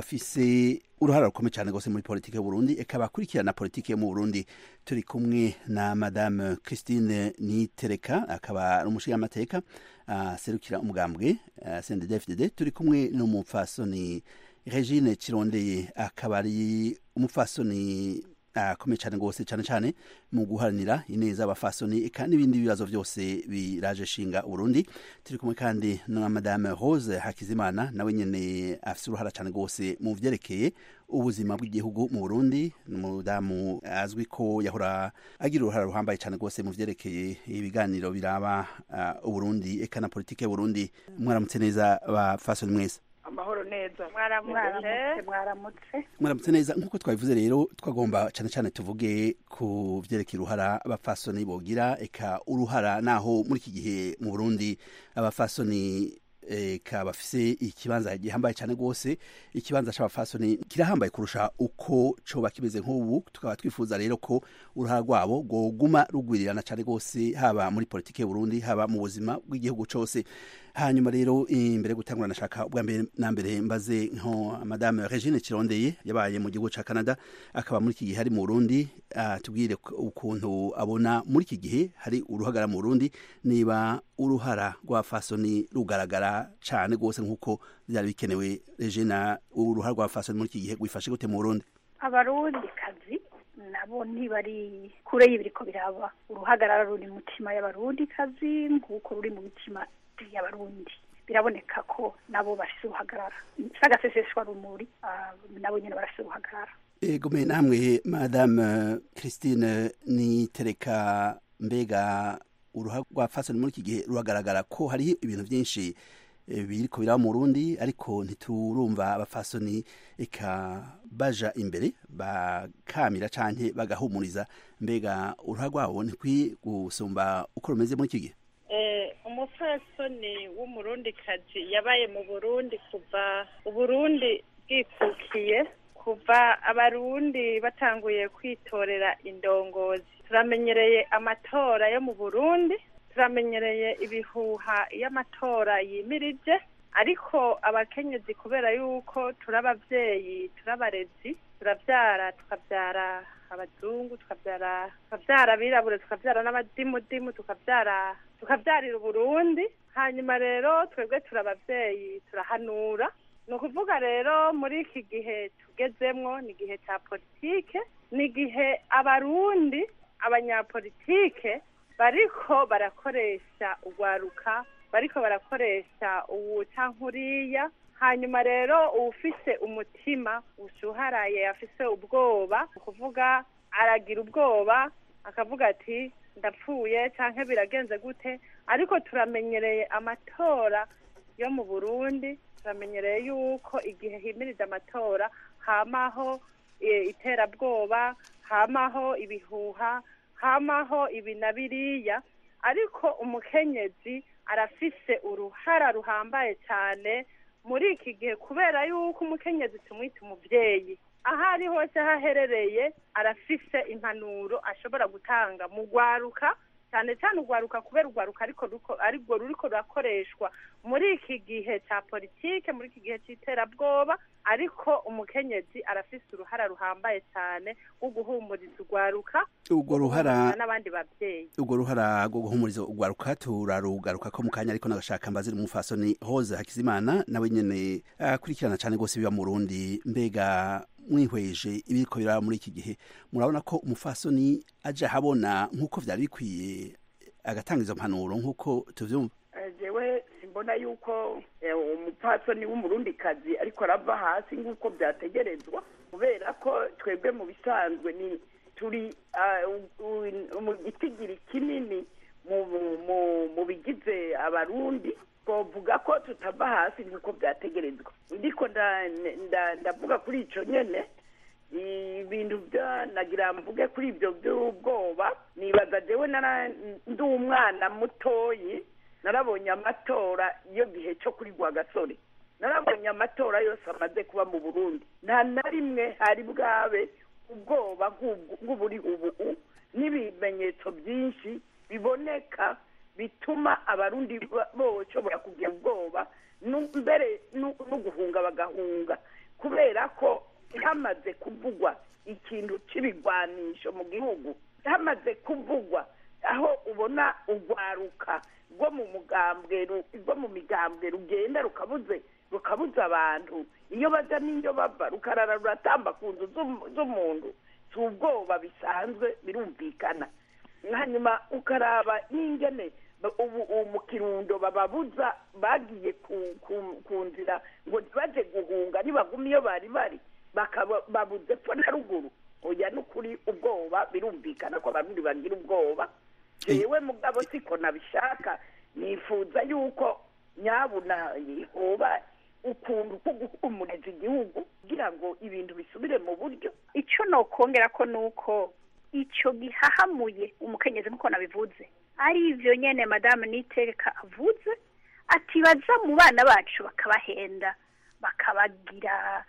bafise uruhara rukomeye cyane rwose muri politiki y'u Burundi eka bakurikirana politiki yo mu Burundi turi kumwe na madame Christine Nitereka akaba ari umushingamateka aserukira umugambwe CNDD-FDD turi kumwe n'umupfasoni Regine Kirondeye akaba ari umupfasoni akomeye cyane rwose cyane cyane mu guharanira ineza abafasoni eka n'ibindi bibazo byose biraje shinga Burundi turi kumwe kandi na madame Rose Hakizimana nawe nyene afise uruhara cyane rwose mu vyerekeye ubuzima bw'igihugu mu Burundi umudamu azwi ko yahora agira uruhara ruhambaye cyane rwose mu vyerekeye ibiganiro biraba uh, Uburundi eka na politike y'Uburundi mwaramutse neza abafasoni mwese amahoro neza mwaramutse mwaramutse mwaramutse neza nk'uko twabivuze rero twagomba cyane cyane tuvuge ku byerekeye uruhara abafasoni bogira eka uruhara naho muri iki gihe mu burundi abafasoni eka bafise ikibanza gihambaye cyane rwose ikibanza c'abafasoni kirahambaye kurusha uko coba kimeze nk'ubu tukaba twifuza rero ko uruhara rwabo rwoguma rugwirirana cyane rwose haba muri politiki y'uburundi haba mu buzima bw'igihugu cose hanyuma rero imbere gutangura nashaka ubwa mbere na mbere mbaze nko madame Regine Kirondeye yabaye mu gihugu ca Canada akaba muri iki gihe hari mu Burundi tubwire ukuntu abona muri iki gihe hari uruhagara mu Burundi niba uruhara rwa fasoni rugaragara cyane rwose nk'uko byari bikenewe Regine uruhara rwa fasoni muri iki gihe gwifashe gute mu Burundi abarundi kazi nabo ntibari kure y'ibiriko biraba uruhagarara ruri mu mitima y'abarundi kazi nk'uko ruri mu mitima y'abarundi biraboneka ko nabo bafise uruhagarara sagaseseshwa rumuri nabo nyene barafise uruhagarara ego me namwe madame Christine Nitereka mbega uruha rwa fasoni muri iki gihe ruragaragara ko hariho ibintu byinshi biriko biraba mu Burundi ariko ntiturumva abafasoni eka baja imbere bakamira canke bagahumuriza mbega uruha rwabo ntikwiye gusumba uko rumeze muri iki gihe umupfasoni w'umurundikazi yabaye mu burundi kuva uburundi bwikukiye kuva abarundi batanguye kwitorera indongozi turamenyereye amatora yo mu burundi turamenyereye ibihuha iyo amatora yimirije ariko abakenyezi kubera yuko turi ababyeyi turi abarezi turabyara tukabyara abazungu tukabyara tukabyara abirabure tukabyara n'abadimudimu tukabyara tukabyarira uburundi hanyuma rero twebwe turi ababyeyi turahanura ni ukuvuga rero muri iki gihe tugezemwo ni igihe cya politike ni igihe abarundi abanyapolitike bariko barakoresha urwaruka bariko barakoresha uwu canke uriya hanyuma rero uwufise umutima ushuharaye afise ubwoba ni ukuvuga aragira ubwoba akavuga ati ndapfuye canke biragenze gute ariko turamenyereye amatora yo mu burundi turamenyereye yuko igihe himirije amatora hamaho iterabwoba hamaho ibihuha hamaho ibi na biriya ariko umukenyezi arafise uruhara ruhambaye cyane muri iki gihe kubera yuko umukenyezi tumwita umubyeyi aho ari hose haherereye arafise impanuro ashobora gutanga mu rwaruka cyane cyane urwaruka kubera urwaruka ariko aribwo ruriko rurakoreshwa muri iki gihe cya politike muri iki gihe cy'iterabwoba ariko umukenyezi arafise uruhara ruhambaye cyane rwo guhumuriza urwaruka urwo ruhara n'abandi babyeyi urwo ruhara rwo guhumuriza urwaruka turarugaruka ko mu kanya ariko nagashaka mbazira umufasoni Rose Hakizimana nawe nyene akurikirana cyane rwose biba mu Burundi mbega mwihweje ibiriko biraba muri iki gihe murabona ko umufasoni aje ahabona nk'uko vyari bikwiye agatanga izo mpanuro nk'uko tuvyumva jewe mbona yuko eh, umupfasoni w'umurundikazi ariko arava hasi nk'uko byategerezwa kubera ko twebwe mu bisanzwe ni turi ah, u- u- mu gitigiri kinini mu mu- mu- mu bigize abarundi twavuga ko tutava hasi nk'uko byategerezwa ndiko nda- nda- ndavuga kuri ico nyene ibintu bya nagira mvuge kuri ibyo by'ubwoba nibaza jewe nara ndi umwana mutoyi narabonye amatora iyo gihe cyo kuri gasore narabonye amatora yose amaze kuba mu burundi nta na rimwe hari bwabe ubwoba nk'ubwo- nk'uburi ubu n'ibimenyetso byinshi biboneka bituma abarundi ba- boshobora kugira ubwoba nu- mbere nu- no guhunga bagahunga kubera ko hamaze kuvugwa ikintu cy'ibigwanisho mu gihugu hamaze kuvugwa aho ubona urwaruka rwo mu mugambwe ru- rwo mu migambwe rugenda rukabuze rukabuza abantu iyo bajya n'iyo bava rukarara ruratamba ku nzu z'um- z'umuntu si ubwoba bisanzwe birumvikana hanyuma ukaraba n'ingene ba- ubu ubu mu kirundo bababuza bagiye ku ku- ku nzira ngo ntibaje guhunga nibaguma iyo bari bari bakaba babuze epfo na ruguru oya n'ukuri ubwoba birumvikana ko abarundi bagira ubwoba jewe mugabo siko nabishaka nifuza yuko nyabuna hoba ukuntu ko guhumuriza igihugu kugira ngo ibintu bisubire mu buryo icyo nokongera ko nuko icyo gihahamuye umukenyezi nk'uko nabivuze ari ibyo nyene madame niteka avuze ati baza mu bana bacu bakabahenda bakabagira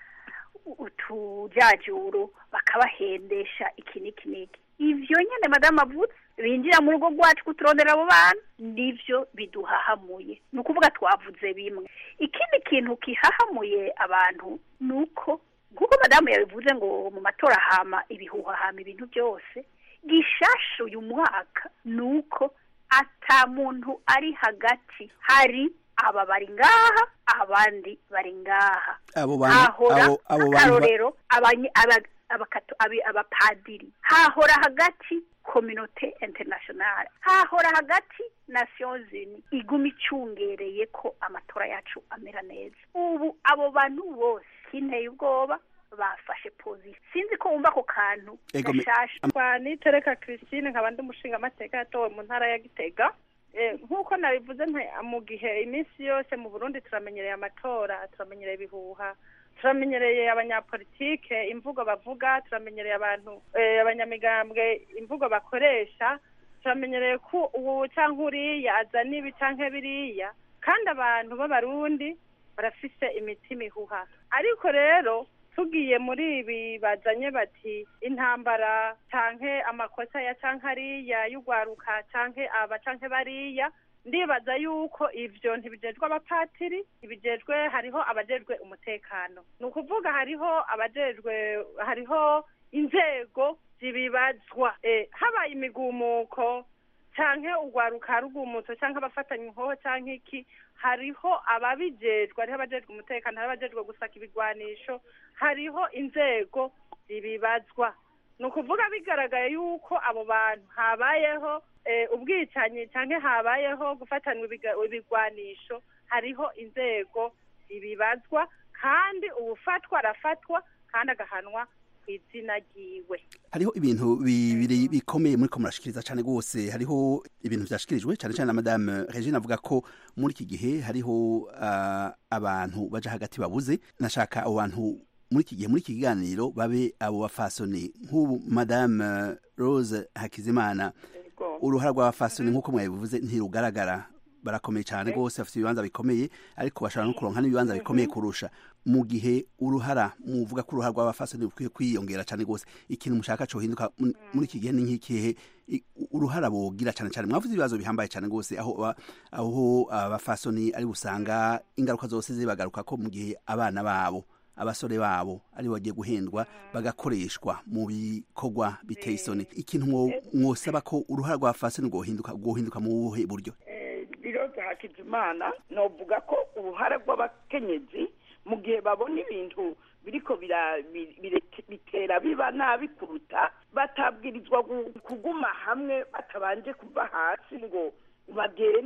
utujajuru bakabahendesha iki n'iki n'iki ivyo nyene madamu avuze binjira mu rugo rwacu kuturondera abo bana nivyo biduhahamuye ni ukuvuga twavuze bimwe ikindi kintu kihahamuye abantu ni uko nk'uko madamu yabivuze ngo mu matora hama ibihuha hama ibintu byose gishasha uyu mwaka ni uko ata muntu ari hagati hari aba bari ngaha abandi bari ngaha abo bantu hahora abo abo bantu ba- akarorero abanye- aba- abakato- abi- abapadiri hahora hagati kominote internationale hahora hagati nations unies iguma icungereye ko amatora yacu amera neza ubu abo bantu bose kinteye ubwoba bafashe position sinzi ko wumva ako kantu Ego me- gashasha kwa nitereka christine nkaba ndi umushingamateka yatowe mu ntara ya gitega Eh, nk'uko nabivuze nte- mu gihe iminsi yose mu burundi turamenyereye amatora turamenyereye ibihuha turamenyereye abanyapolitike imvugo bavuga turamenyereye abantu eh, abanyamigambwe imvugo bakoresha turamenyereye ko ubu cyangwa uriya azana ibi cyangwa biriya kandi abantu b'abarundi barafise imitima ihuha ariko rero tugiye muri ibi bazanye bati intambara canke amakosa ya canke ariya y'ugwaruka canke aba canke bariya ndibaza yuko ivyo ntibijejwe abapatiri ntibijejwe hariho abajejwe umutekano ni ukuvuga hariho abajejwe hariho inzego zibibazwa eh, habaye imigumuko canke ugwaruka rugumutso canke abafatanya inkoho canke iki hariho ababijejwe hariho abajejwe umutekano hariho abajejwe gusaka ibigwanisho hariho inzego zibibazwa ni ukuvuga bigaragaye yuko abo bantu habayeho eh, ubwicanyi canke habayeho gufatanwa ibiga- ibigwanisho hariho inzego zibibazwa kandi uwufatwa arafatwa kandi agahanwa ku izina ryiwe hariho ibintu bibiri bikomeye muri ko murashikiriza cyane rwose hariho ibintu byashikirijwe cyane cyane na madame regine avuga ko muri iki gihe hariho ah, abantu baja hagati babuze nashaka abo bantu muri iki gihe muri iki kiganiro babe abo bafasoni nk'ubu madame rose hakizimana uruhara rw'abafasoni nk'uko mwabivuze ntirugaragara barakomeye cyane rwose bafite ibibanza bikomeye ariko bashobora no kuronka n'ibibanza bikomeye kurusha mu gihe uruhara muvuga ko uruhara rw'abafasoni rukwiye kwiyongera cyane rwose ikintu mushaka cohinduka mu- muri iki gihe ni nk'ikihe I- uruhara bogira cyane cyane mwavuze ibibazo bihambaye cyane rwose aho ba- aho abafasoni ari busanga ingaruka zose zibagaruka ko mu gihe abana babo abasore babo ari bagiye guhendwa bagakoreshwa mu bikorwa biteye isoni ikintu mwo- mwosaba ko uruhara rwa fasoni rwohinduka rwohinduka mu buhe buryo biroza hakizimana novuga ko uruhara rw'abakenyezi mu gihe babona ibintu biriko bira- bi- bire- bitera biba nabi kuruta batabwirizwa gu- kuguma hamwe batabanje kuva hasi ngo bagende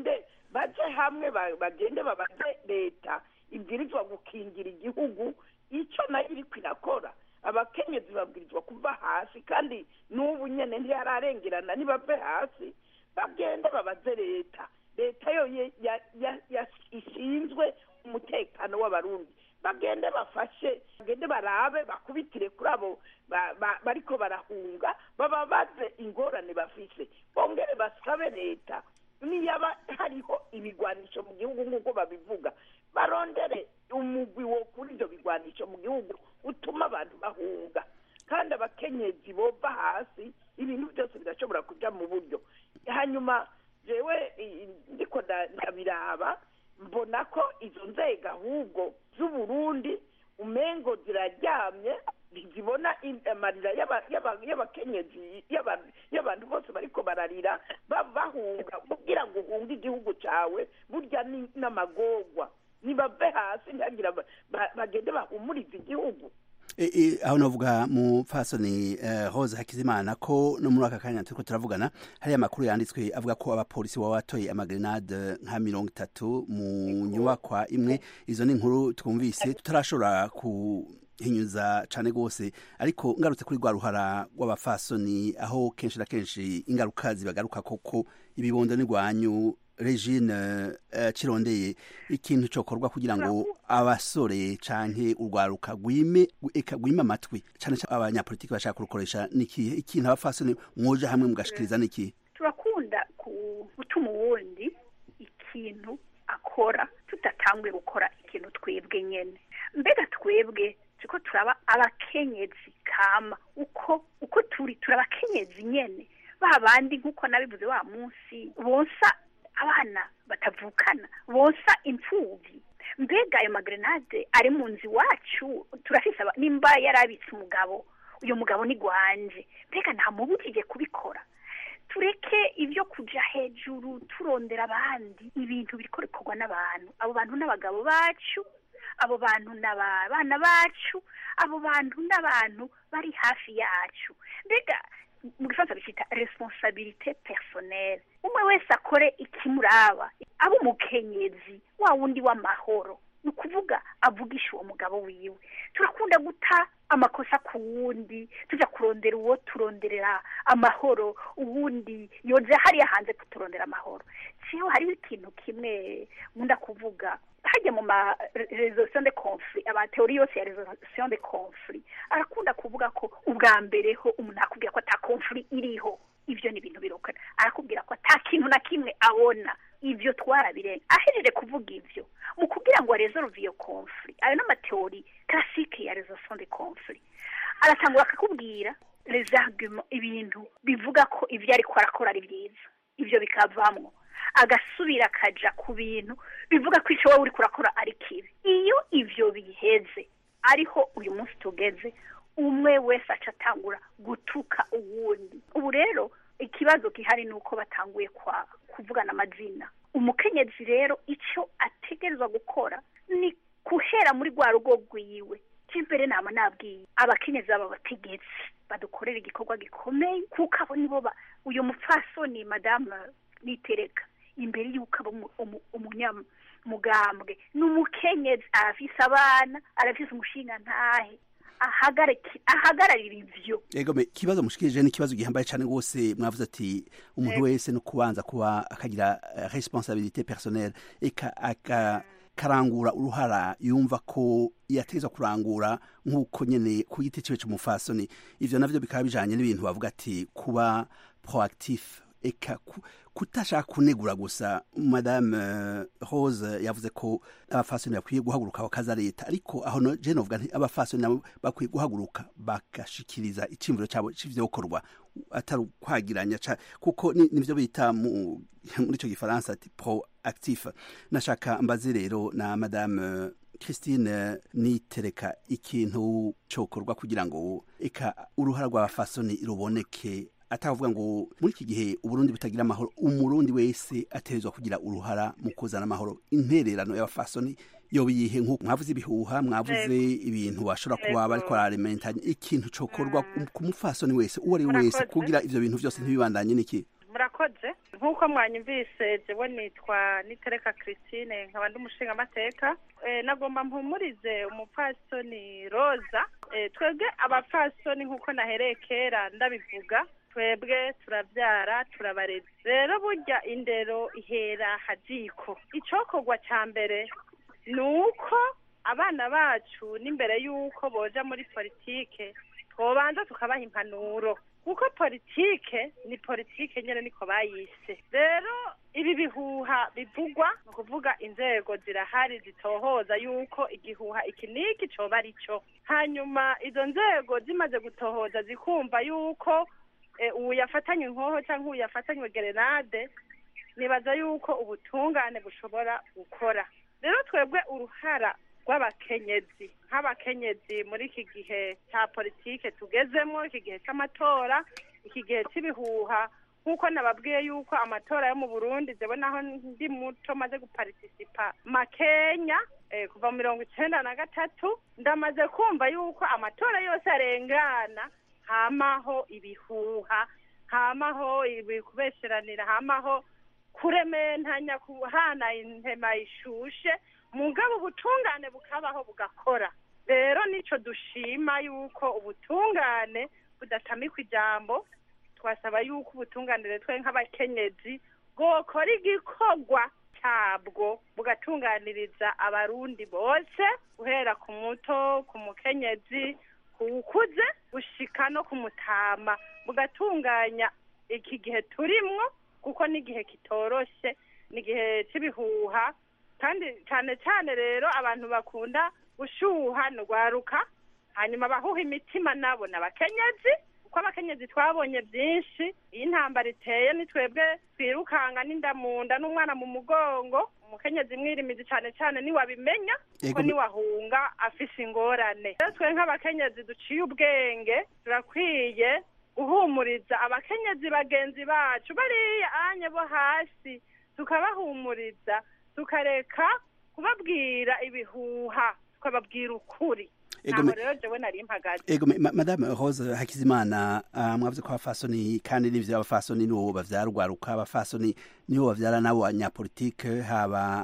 baje hamwe ba- bagende babaze leta ibwirizwa gukingira igihugu icyo nayo iriko irakora abakenyezi babwirizwa kuva hasi kandi n'ubu nyene ntiyararengerana nibave hasi bagende babaze leta leta yo ye- ya- ya- ya- ishinzwe umutekano w'abarundi bagende bafashe bagende barabe bakubitire kuri abo ba- ba- bariko barahunga bababaze ingorane bafise bongere basabe leta niyaba hariho ibigwanisho mu gihugu nk'uko babivuga barondere umugwi wo kuri ibyo bigwanisho mu gihugu utuma abantu bahunga kandi abakenyezi bova hasi ibintu byose birashobora kuja mu buryo hanyuma jewe i- ndiko nda- ndabiraba mbona ko izo nzego ahubwo z'uburundi umengo ziraryamye ntizibona in- amarira y'aba- y'aba- y'abakenyezi y'aba- y'abantu bose bariko bararira ba- bahunga kugira ngo uhunge igihugu cawe burya ni- n'amagorwa nibave hasi ntihagira ba- ba- bagende bahumurize igihugu E, e, aho navuga mu fasoni uh, Rose Hakizimana ko no muri aka kanya turiko turavugana hari amakuru yanditswe avuga ko abapolisi baba batoye amagrenade nka mirongo itatu mu nyubakwa imwe izo ni inkuru twumvise tutarashobora kuhinyuza cane gose ariko ngarutse kuri rwa ruhara rw'abafasoni aho kenshi na kenshi ingaruka zibagaruka koko ibibondo n'igwanyu regine uh, kirondeye ikintu cokorwa kugira ngo abasore canke urwaruka gwime eka gwime amatwi cane cane abanyapolitiki bashaka kurukoresha nikihe ikintu abafasoni mwoja hamwe mugashikiriza nikihe turakunda ku- gutuma uwundi ikintu akora tudatanguye gukora ikintu twebwe nyene mbega twebwe turiko turaba abakenyezi kama uko uko turi turi abakenyezi nyene ba bandi nk'uko nabivuze wa munsi bonsa abana batavukana bonsa imfuvyi mbega ayo magrenade ari mu nzu iwacu turafise aba- nimba yarabitse umugabo uyo mugabo ni gwanje mbega ntamubujije kubikora tureke ibyo kuja hejuru turondera abandi ibintu biriko bikorwa n'abantu abo bantu n'abagabo bacu abo bantu n'abana bacu abo bantu n'abantu bari hafi yacu mbega mu gifaransa bicita responsabilité personnelle umwe wese akore ikimuraba aba umukenyezi wa wundi w'amahoro ni ukuvuga avugisha uwo mugabo wiwe turakunda guta amakosa ku wundi tujya kurondera uwo turonderera amahoro uwundi yoza hariya hanze kuturondera amahoro siho hariho ikintu kimwe nkunda kuvuga hajya mu ma resolution de conflit amateori yose ya resolution de conflit arakunda kuvuga ko ubwa mbere ho umuntu akubwira ko ata conflit iriho ivyo ni ibintu birokana arakubwira ko ata kintu na kimwe abona ivyo twarabirenga ahejeje kuvuga ivyo mu kugira ngo aresolve iyo conflit ayo n'amateori classique ya resolution de conflit aratangura akakubwira les arguments ibintu bivuga ko ivyo ariko arakora ari byiza ivyo bikavamwo agasubira akaja ku bintu bivuga ko ico wowe uriko urakora ari kibi iyo ivyo biheze ariho uyu munsi tugeze umwe wese aca atangura gutuka uwundi ubu rero ikibazo gihari ni uko batanguye kwa kuvugana amazina umukenyezi rero icyo ategerezwa gukora ni guhera muri rwa rugo rwiwe cy'imbere nama nabwiye abakenyezi baba bategetsi badukorera igikorwa gikomeye kuko abo nibo ba uyu mupfasoni madamu nitereka imbere y'uko aba umu- umu- umunyamugambwe ni umukenyezi arafise abana arafise umushinga ntahe ahagariki- ahagararira ivyo Ego me kibazo mushikirije ni kibazo gihambaye cyane gose mwavuze ati umuntu Ego. wese no kubanza kuba akagira eh, responsabilité personnelle eka aka karangura uruhara yumva ko yateza kurangura nk'uko nyene ku giti ciwe c'umufasoni ivyo navyo bikaba bijanye n'ibintu bavuga ati kuba proactif eka ku- kutashaka kunegura gusa madame eh, rose yavuze ko abafasoni bakwiye guhaguruka bakaza leta ariko aho no je novuga nti abafasoni nabo bakwiye guhaguruka bagashikiriza icimviro cabo c'ivyokorwa atari ukwagiranya ca- kuko ni- nivyo bita mu- muri ico gifaransa ati proactif nashaka mbaze rero na madame eh, Christine nitereka ikintu cokorwa kugira ngo eka uruhara rw'abafasoni ruboneke atavuga ngo muri iki gihe uburundi butagira amahoro umurundi wese ategerezwa kugira uruhara mu kuzana amahoro intererano y'abafasoni yoba iyihe nk'uko mwavuze ibihuha mwavuze ibintu bashobora kuba Yego. bariko bararementanya ikintu cokorwa ku mufasoni wese uwo ari we wese Murakoze. kugira ivyo bintu vyose ntibibandanye niki murakoze nk'uko mwanyumvise jewe nitwa nitereka christine nkaba ndi umushingamateka Eh, nagomba mpumurize umupfasoni roza Eh, twebwe abapfasoni nk'uko nahereye kera ndabivuga twebwe turabyara turabareza rero burya indero ihera hajiko icokorwa ca mbere ni uko abana bacu n'imbere y'uko boja muri politike twobanza tukabaha impanuro kuko politike ni politike nyene niko bayise rero ibi bihuha bivugwa ni ukuvuga inzego zirahari zitohoza yuko igihuha iki n'iki coba ari cyo hanyuma izo nzego zimaze gutohoza zikumva yuko eh, uwu yafatanywe inkoho cyangwa uwu yafatanywe gerenade nibaza yuko ubutungane bushobora gukora rero twebwe uruhara rw'abakenyezi nk'abakenyezi muri iki gihe cya politike tugezemo iki gihe cy'amatora iki gihe cy'ibihuha nk'uko nababwiye yuko amatora yo mu burundi jewe naho ndi muto maze guparitisipa makenya eh, kuva mu mirongo icenda na gatatu ndamaze kumva yuko amatora yose arengana hamaho ibihuha hamaho ibi kubesheranira hamaho kurementanya kuhana intema ishushe mugabo ubutungane bukabaho bugakora rero nico dushima yuko ubutungane budatamikwa ijambo twasaba yuko ubutunganire twe nk'abakenyezi bwokora igikorwa cyabwo bugatunganiriza abarundi bose guhera ku muto ku mukenyezi ku ukuze gushika no ku mutama bugatunganya iki gihe turimwo kuko n'igihe kitoroshe n'igihe cy'ibihuha kandi cyane cyane rero abantu bakunda gushuha ni urwaruka hanyuma abahuha imitima nabo ni abakenyezi kuko abakenyezi twabonye byinshi iyo intambara iteye ni twebwe twirukanga n'inda mu nda n'umwana mu mugongo umukenyezi mwirimizi cyane cyane niwabimenya kuko Ego, niwahunga afise ingorane rero twe nk'abakenyezi duciye ubwenge turakwiye guhumuriza abakenyezi bagenzi bacu bariya anye bo hasi tukabahumuriza tukareka kubabwira ibihuha tukababwira ukuri Ego, naho me- rero jewe nari mpagaze ego me- ma- madame rose hakizimana uh, mwavuze ko abafasoni kandi n'ivyo abafasoni nibo bavyara urwaruka abafasoni nibo bavyara nabo abanyapolitike haba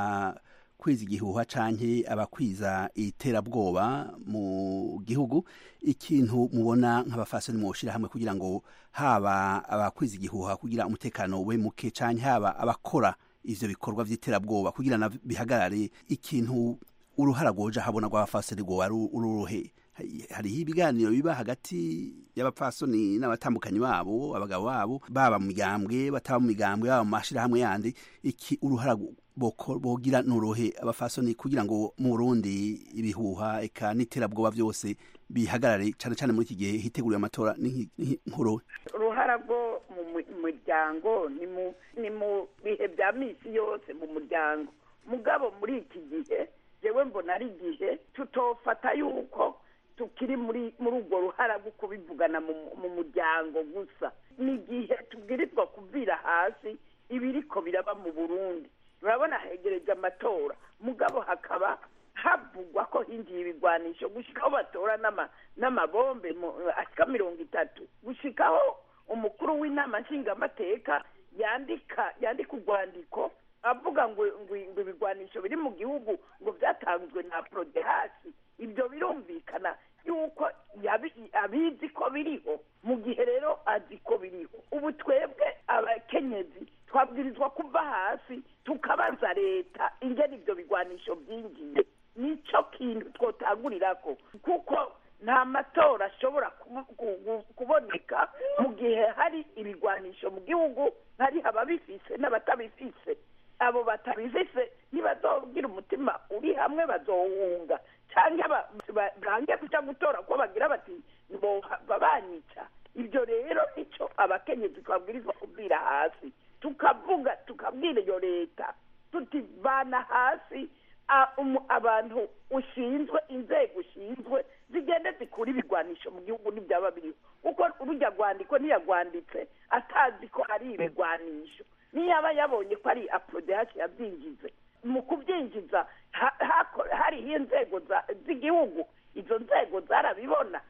abakwiza igihuha canke abakwiza iterabwoba mu gihugu ikintu mubona nk'abafasoni mwoshira hamwe kugira ngo haba abakwiza igihuha kugira umutekano we muke canke haba abakora ivyo bikorwa vy'iterabwoba kugira na bihagarare ikintu uruhara rwoja habona rw'abafasoni rwoba ru- ururuhe Hari- hariho ibiganiro biba hagati y'abapfasoni n'abatambukanyi babo abagabo babo baba mu migambwe bataba mu migambwe baba mu mashirahamwe yandi iki uruhara boko- bogira nuruhe abafasoni kugira ngo mu Burundi ibihuha eka n'iterabwoba byose bihagarare cane cane muri iki gihe hiteguriwe amatora n'inki- nkuru uruhara rwo mu mu- muryango ni mu ni mu bihe bya misi yose mu muryango mugabo muri iki gihe jewe mbona ari igihe tutofata yuko tukiri muri muri urwo ruhara rwo kubivugana mu mu muryango gusa ni igihe tubwirizwa kuvira hasi ibiriko biraba mu burundi urabona hegereje amatora mugabo hakaba havugwa ko hinjiye ibigwanisho gushikaho batora n'ama- n'amabombe mu- ashika mirongo itatu gushikaho umukuru w'inama nshingamateka yandika yandika urwandiko avuga ngo ngo ngo ibigwanisho biri mu gihugu ngo byatanzwe na prodehasi ibyo birumvikana yuko yabi- abizi ko biriho mu gihe rero azi ko biriho ubu twebwe abakenyezi twabwirizwa kuva hasi tukabaza leta ingene ibyo bigwanisho byinjiye nico kintu twotangurirako kuko nta matora ashobora kubu- ku- ku- kuboneka mu gihe hari ibigwanisho mu gihugu hari ababifise n'abatabifise abo batabifise ntibazobwira umutima uri hamwe bazowunga cyangwa ba- ba- bange kuja gutora ko bagira bati bohava banyica ibyo rero nico abakenyezi twabwirizwa kubwira hasi tukavuga tukabwira iyo leta tutivana hasi a- umu- abantu ushinzwe inzego ushinzwe zigende zikura ibigwanisho mu gihugu n'ibyaba biriho kuko urujya rwandiko ntiyagwanditse atazi ko hari ibigwanisho niyaba yabonye ko ari aprodehashi yabyinjize mu kubyinjiza ha- hako- hariho inzego za- z'igihugu izo nzego zarabibona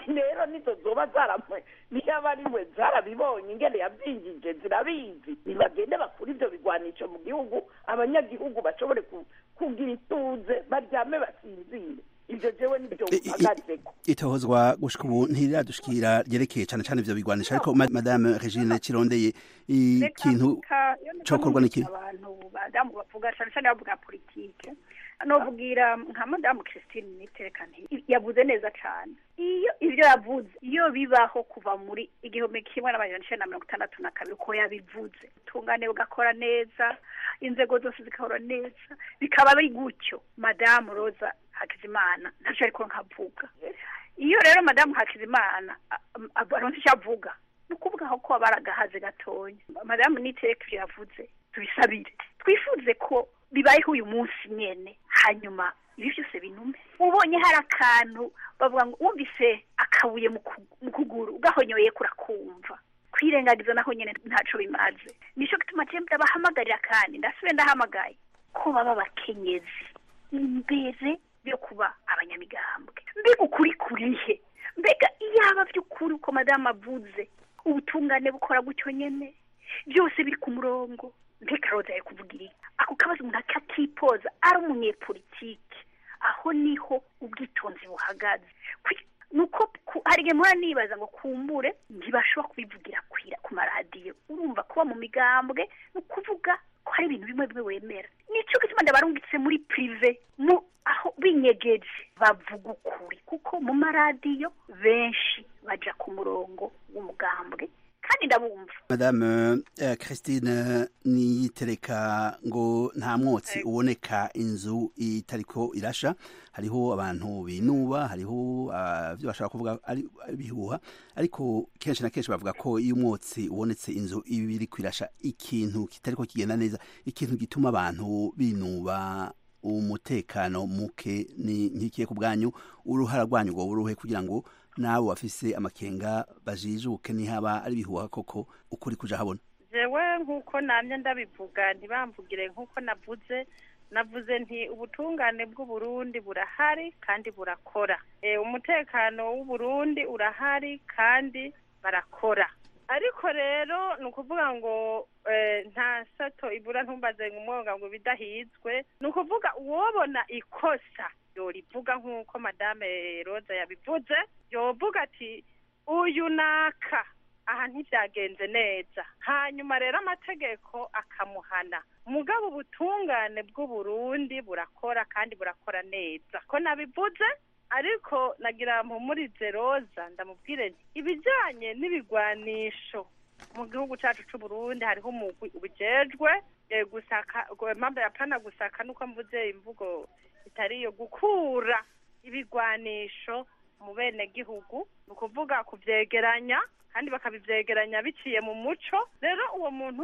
rero nizo zoba zaramwe niyo aba ari we zarabibonye ingene yabyinjije zirabizi nibagende bakura ibyo bigwanisho mu gihugu abanyagihugu bashobore ku- kugira ituze baryame basinzire ibyo jewe nibyo mpagazeko itohozwa gushika ubu ntiradushikira ryerekeye cane cane ivyo bigwanisha ariko ma- madame regine kirondeye ikintu cokorwa n'iki abantu badamu bavuga cyane cyane bavuga politike nobwira nka madamu christine nitereka nti yavuze neza cyane iyo ibyo yavuze iyo bibaho kuva muri igihumbi kimwe n'amajana icenda na mirongo itandatu na kabiri uko yabivuze ubutungane bugakora neza inzego zose zigakora neza bikaba biri gutyo madamu roza hakizimana ntacyo ariko nkavuga iyo rero madamu hakizimana aronse icyo avuga ni ukuvuga aho ko aba ari agahaze gatonya madamu nitereka ibyo yavuze tubisabire twifuze ko bibayeho uyu munsi nyene hanyuma ibi byose binume ubonye hari akantu bavuga ngo wumvise akabuye mu ku- mu kuguru ugahonyoye kurakumva kwirengagiza naho nyene ntaco bimaze nico gituma je ndabahamagarira kandi ndasubiye ndahamagaye ko baba abakenyezi imbere yo kuba abanyamigambwe mbega ukuri kurihe mbega iyaba by'ukuri uko madamu avuze ubutungane bukora gutyo nyene byose biri ku murongo mbega roza yo kuvugira iki ako kabazo umuntu akatipoza ari umunyepolitike aho niho ubwitonzi buhagaze Kwi- nuko ku- hari igihe mpora nibaza ngo kumbure ntibashobora kubivugira kwira ku maradiyo urumva kuba mu migambwe ni ukuvuga ko hari ibintu bimwe bimwe wemera nico gituma ndabarungitse muri prive mu aho binyegeje bavuga ukuri kuko mu maradiyo benshi baja ku w'umugambwe kandi ndabumva madame eh, christine niyitereka ngo nta mwotsi uboneka inzu itariko irasha hariho abantu binuba hariho ah, ibyo bashaka kuvuga ari ari ibihuha ariko kenshi na kenshi bavuga ko iyo umwotsi ubonetse inzu iba iri kwirasha ikintu kitariko kigenda neza ikintu gituma abantu binuba umutekano muke ni nkikiye ku bwanyu uruhara rwanyu ngo uruhe kugira ngo nabo bafise amakenga bajijuke nihaba ari bihuha koko ukuri kuja habona jewe nk'uko namye ndabivuga ntibamvugire nk'uko navuze navuze nti ubutungane bw'uburundi burahari kandi burakora e, umutekano w'uburundi urahari kandi barakora ariko rero ni ukuvuga ngo eh, nta sato ibura ntumbaze umwonga ngo bidahizwe ni ukuvuga uwobona ikosa yorivuga nk'uko madame roza yabivuze yovuga ati uyu naka aha ntibyagenze neza hanyuma rero amategeko akamuhana mugabo ubutungane bw'uburundi burakora kandi burakora neza ko nabivuze ariko nagira mpumurize roza ndamubwire nti ibijyanye n'ibigwanisho mu gihugu cyacu c'uburundi hariho umugwi ubijejwe eh, gusaka mpamvu yapana gusaka nuko mvuze imvugo itari iyo gukura ibigwanisho mu bene gihugu ni ukuvuga kuvyegeranya kandi bakabivyegeranya biciye mu muco rero uwo muntu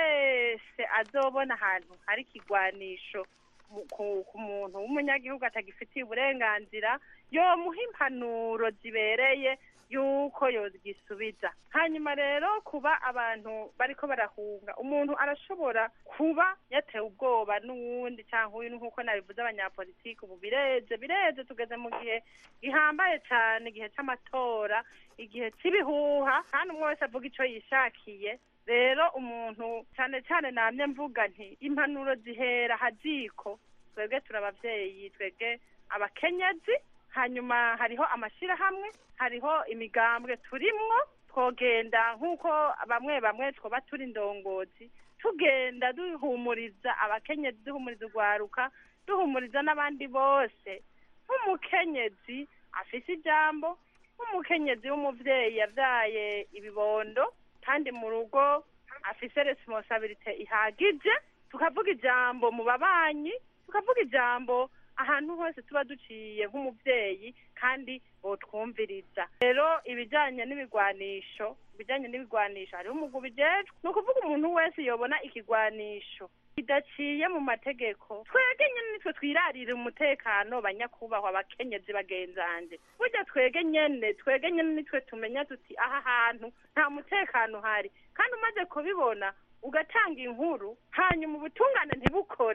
wese azobona ahantu hari ikigwanisho mu- ku ku muntu w'umunyagihugu atagifitiye uburenganzira yomuha impanuro zibereye yuko yogisubiza hanyuma rero kuba abantu bariko barahunga umuntu arashobora kuba yatewe ubwoba n'uwundi cyangwa uyu nk'uko nabivuze abanyapolitiki ubu bireze bireze tugeze mu gihe gihambaye cyane igihe c'amatora igihe cy'ibihuha kandi umwe wese avuga ico yishakiye rero umuntu cyane cyane namye mvuga nti impanuro zihera haziko twebwe turi abavyeyi twebwe abakenyezi hanyuma hariho amashyirahamwe hariho imigambwe turimwo twogenda nk'uko bamwe bamwe twoba turi indongozi tugenda duhumuriza abakenyezi duhumuriza urwaruka duhumuriza n'abandi bose nk'umukenyezi afise ijambo nk'umukenyezi w'umuvyeyi yavyaye ibibondo kandi mu rugo afise responsabilite ihagije tukavuga ijambo mu babanyi tukavuga ijambo ahantu hose tuba duciye nk'umuvyeyi kandi botwumviriza rero ibijanye n'ibigwanisho ibijanye n'ibigwanisho hariho umugwi ubijejwe ni ukuvuga umuntu wese yobona ikigwanisho kidaciye mu mategeko twege nyene nitwe twirarira umutekano banyakubahwa abakenyezi bagenzanje burya twege nyene twege nyene nitwe tumenya tuti aha hantu nta mutekano uhari kandi umaze kubibona ugatanga inkuru hanyuma ubutungane ntibukore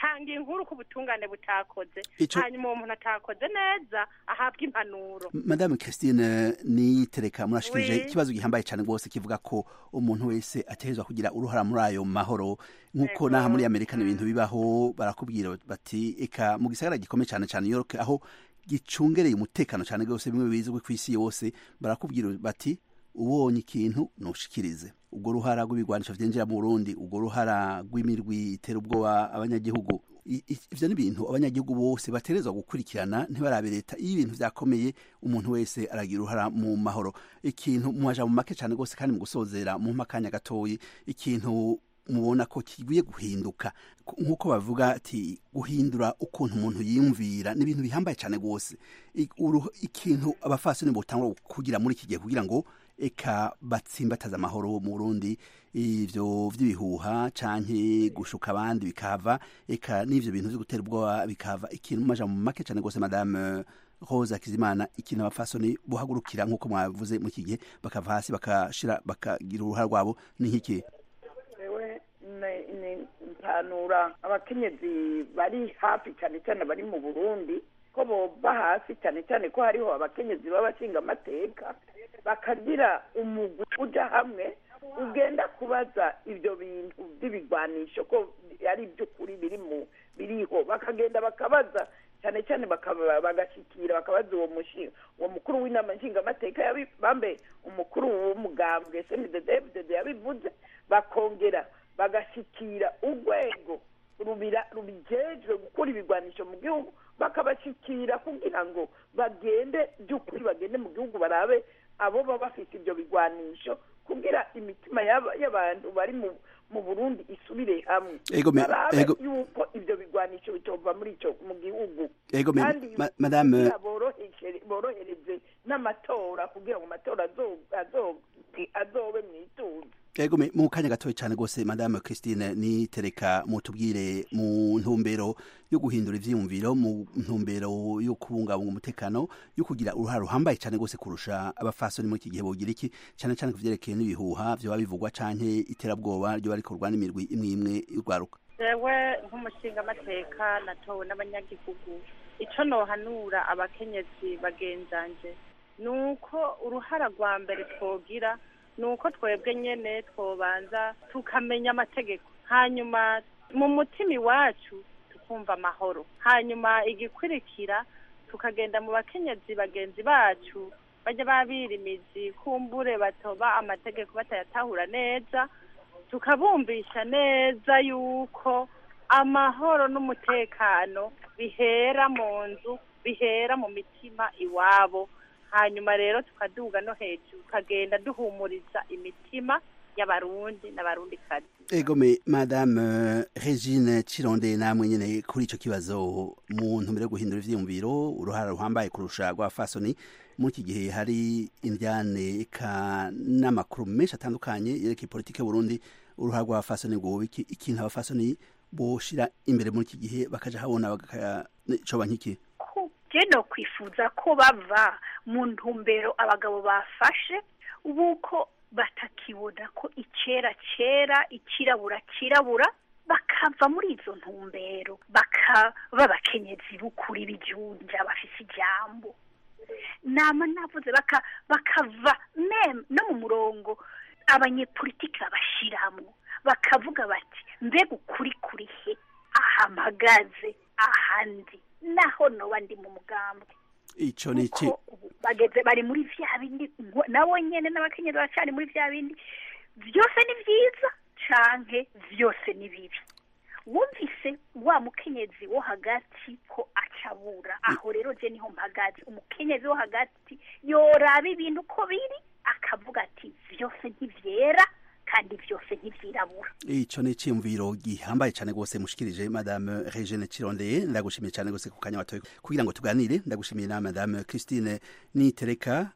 tanga inkuru ku butungane butakoze Ico- hanyuma uwo muntu atakoze neza ahabwa impanuro madame christine nitereka murashikirije Oui. ikibazo gihambaye cyane rwose kivuga ko umuntu wese ategerezwa kugira uruhara muri ayo mahoro nk'uko naha muri amerika ni ibintu bibaho barakubwira bati eka mu gisagara gikomeye cyane cyane New York aho gicungereye umutekano cyane rwose bimwe bizwi ku isi yose barakubwira bati ubonye ikintu nushikirize ubwo ruhara rw'ibigwanisho vyinjira mu Burundi ubwo ruhara rw'imirwi itera ubwoba abanyagihugu I- i- ivyo ni ibintu abanyagihugu bose baterezwa gukurikirana ntibarabe leta iyo ibintu vyakomeye umuntu wese aragira uruhara mu mahoro ikintu muhaja mu make cyane rwose kandi mu gusozera mu makanya gatoyi ikintu mubona ko kigiye guhinduka Ku- nk'uko bavuga ati guhindura ukuntu umuntu yiyumvira ni ibintu bihambaye cyane rwose I- uruh- ikintu abafasoni botangura kugira muri iki gihe kugira ngo eka batsimbataza amahoro mu Burundi ivyo vy'ibihuha canke gushuka abandi bikava eka n'ivyo bintu vyo gutera ubwoba bikava ikintu maja mu make cyane rwose madame Rose Akizimana ikintu abafasoni buhagurukira nk'uko mwavuze muri iki gihe bakava hasi bakashira bakagira uruhara rwabo ni nk'iki ewe ni- ni mpanura abakenyezi bari hafi cyane cyane bari mu burundi ko boba hasi cyane cyane ko hariho abakenyezi b'abashinga amateka bakagira umugwi uja hamwe ugenda kubaza ibyo bintu by'ibigwanisho ko ari iby'ukuri biri mu biriho bakagenda bakabaza cyane cyane bakaba- bagashyikira bakabaza uwo mushi uwo mukuru w'inama nshingamateka yabi- bambe umukuru w'umugambwe snddfdd yabivuze bakongera bagashyikira urwego rubira rubijejwe gukura ibigwanisho mu gihugu bakabashyikira kugira ngo bagende by'ukuri bagende mu gihugu barabe abo baba bafite ibyo bigwanisho kugira imitima y'aba- y'abantu bari mu mu burundi isubire hamwe Ego me- barabe ego- yuko ibyo bigwanisho bitova muri icyo mu gihugu Ego me- kandi ma- madame- kugira boroheje- borohereze n'amatora kugira ngo amatora azo- azo- azobe mu ituze Ego me- mu kanya gatoya cyane rwose madame Christine nitereka mutubwire mu ntumbero yo guhindura ivyiyumviro mu ntumbero yo kubungabunga umutekano yo kugira uruhara ruhambaye cyane rwose kurusha abafasoni muri iki gihe bogira iki cyane cyane ku vyerekeye n'ibihuha vyoba bivugwa canke iterabwoba ryo rikorwa n'imirwi imwe imwe y'urwaruka jewe nk'umushingamateka natowe n'abanyagihugu icyo nohanura abakenyezi bagenzanje ni uko uruhara rwa mbere twogira ni uko twebwe nyene twobanza tukamenya amategeko hanyuma mu mutima iwacu tukumva amahoro hanyuma igikurikira tukagenda mu bakenyezi bagenzi bacu bajya babira imizi kumbure batoba amategeko batayatahura neza tukabumvisha neza yuko amahoro n'umutekano bihera mu nzu bihera mu mitima iwabo hanyuma rero tukaduga no hejuru tukagenda duhumuriza imitima y'abarundi n'abarundikazi Ego me madame eh, Regine Chironde namwe nyene kuri ico kibazo mu ntumbero yo guhindura ivyiyumviro uruhara ruhambaye kurusha rw'abafasoni muri iki gihe hari indyane eka n'amakuru menshi atandukanye yerekeye politike y'u Burundi uruhara rw'abafasoni rwoba iki ikintu abafasoni boshira imbere muri iki gihe bakaja habona bagacoba nk'iki je no kwifuza ko bava mu ntumbero abagabo bafashe ubuko batakibona ko icera cera ikirabura kirabura bakava muri izo ntumbero bakaba abakenyezi b'ukuri b'ijunja bafise ijambo nama navuze baka bakava mem no mu murongo abanyepolitiki babashiramwo bakavuga bati mbega ukuri kuri he aha mpagaze ahandi naho noba ndi mu mugambwe ico ni iki bageze bari muri vya bindi ngo- nabo nyene n'abakenyezi baracari muri vya bindi vyose ni vyiza canke vyose ni bibi wumvise wa mukenyezi wo hagati ko acabura aho rero je niho mpagaze umukenyezi wo hagati yoraba ibintu ko biri akavuga ati vyose ntivyera kandi vyose ntivyirabura ico ni iciyumviro gihambaye cyane rwose mushikirije madame Regine Chirondeye ndagushimiye cyane rwose ku kanya watoye kugira ngo tuganire ndagushimiye na madame Christine Nitereka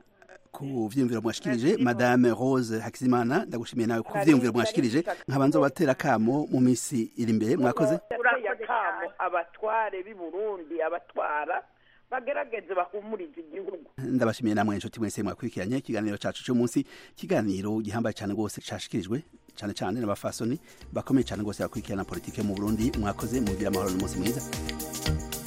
ku vyiyumviro mwashikirije madame Rose Hakizimana ndagushimiye nawe ku vyiyumviro mwashikirije nkabanza batera kamo mu misi iri imbere mwakoze urateye akamo abatware b'i burundi abatwara bagerageze bahumurize igihugu ndabashimiye namwe inshuti mwese mwakurikiranye ikiganiro cacu cy'umunsi ikiganiro gihambaye cyane rwose cashikirijwe cyane cyane n'abafasoni bakomeye cyane rwose bakurikirana politike mu burundi mwakoze mugira amahoro n'umunsi mwiza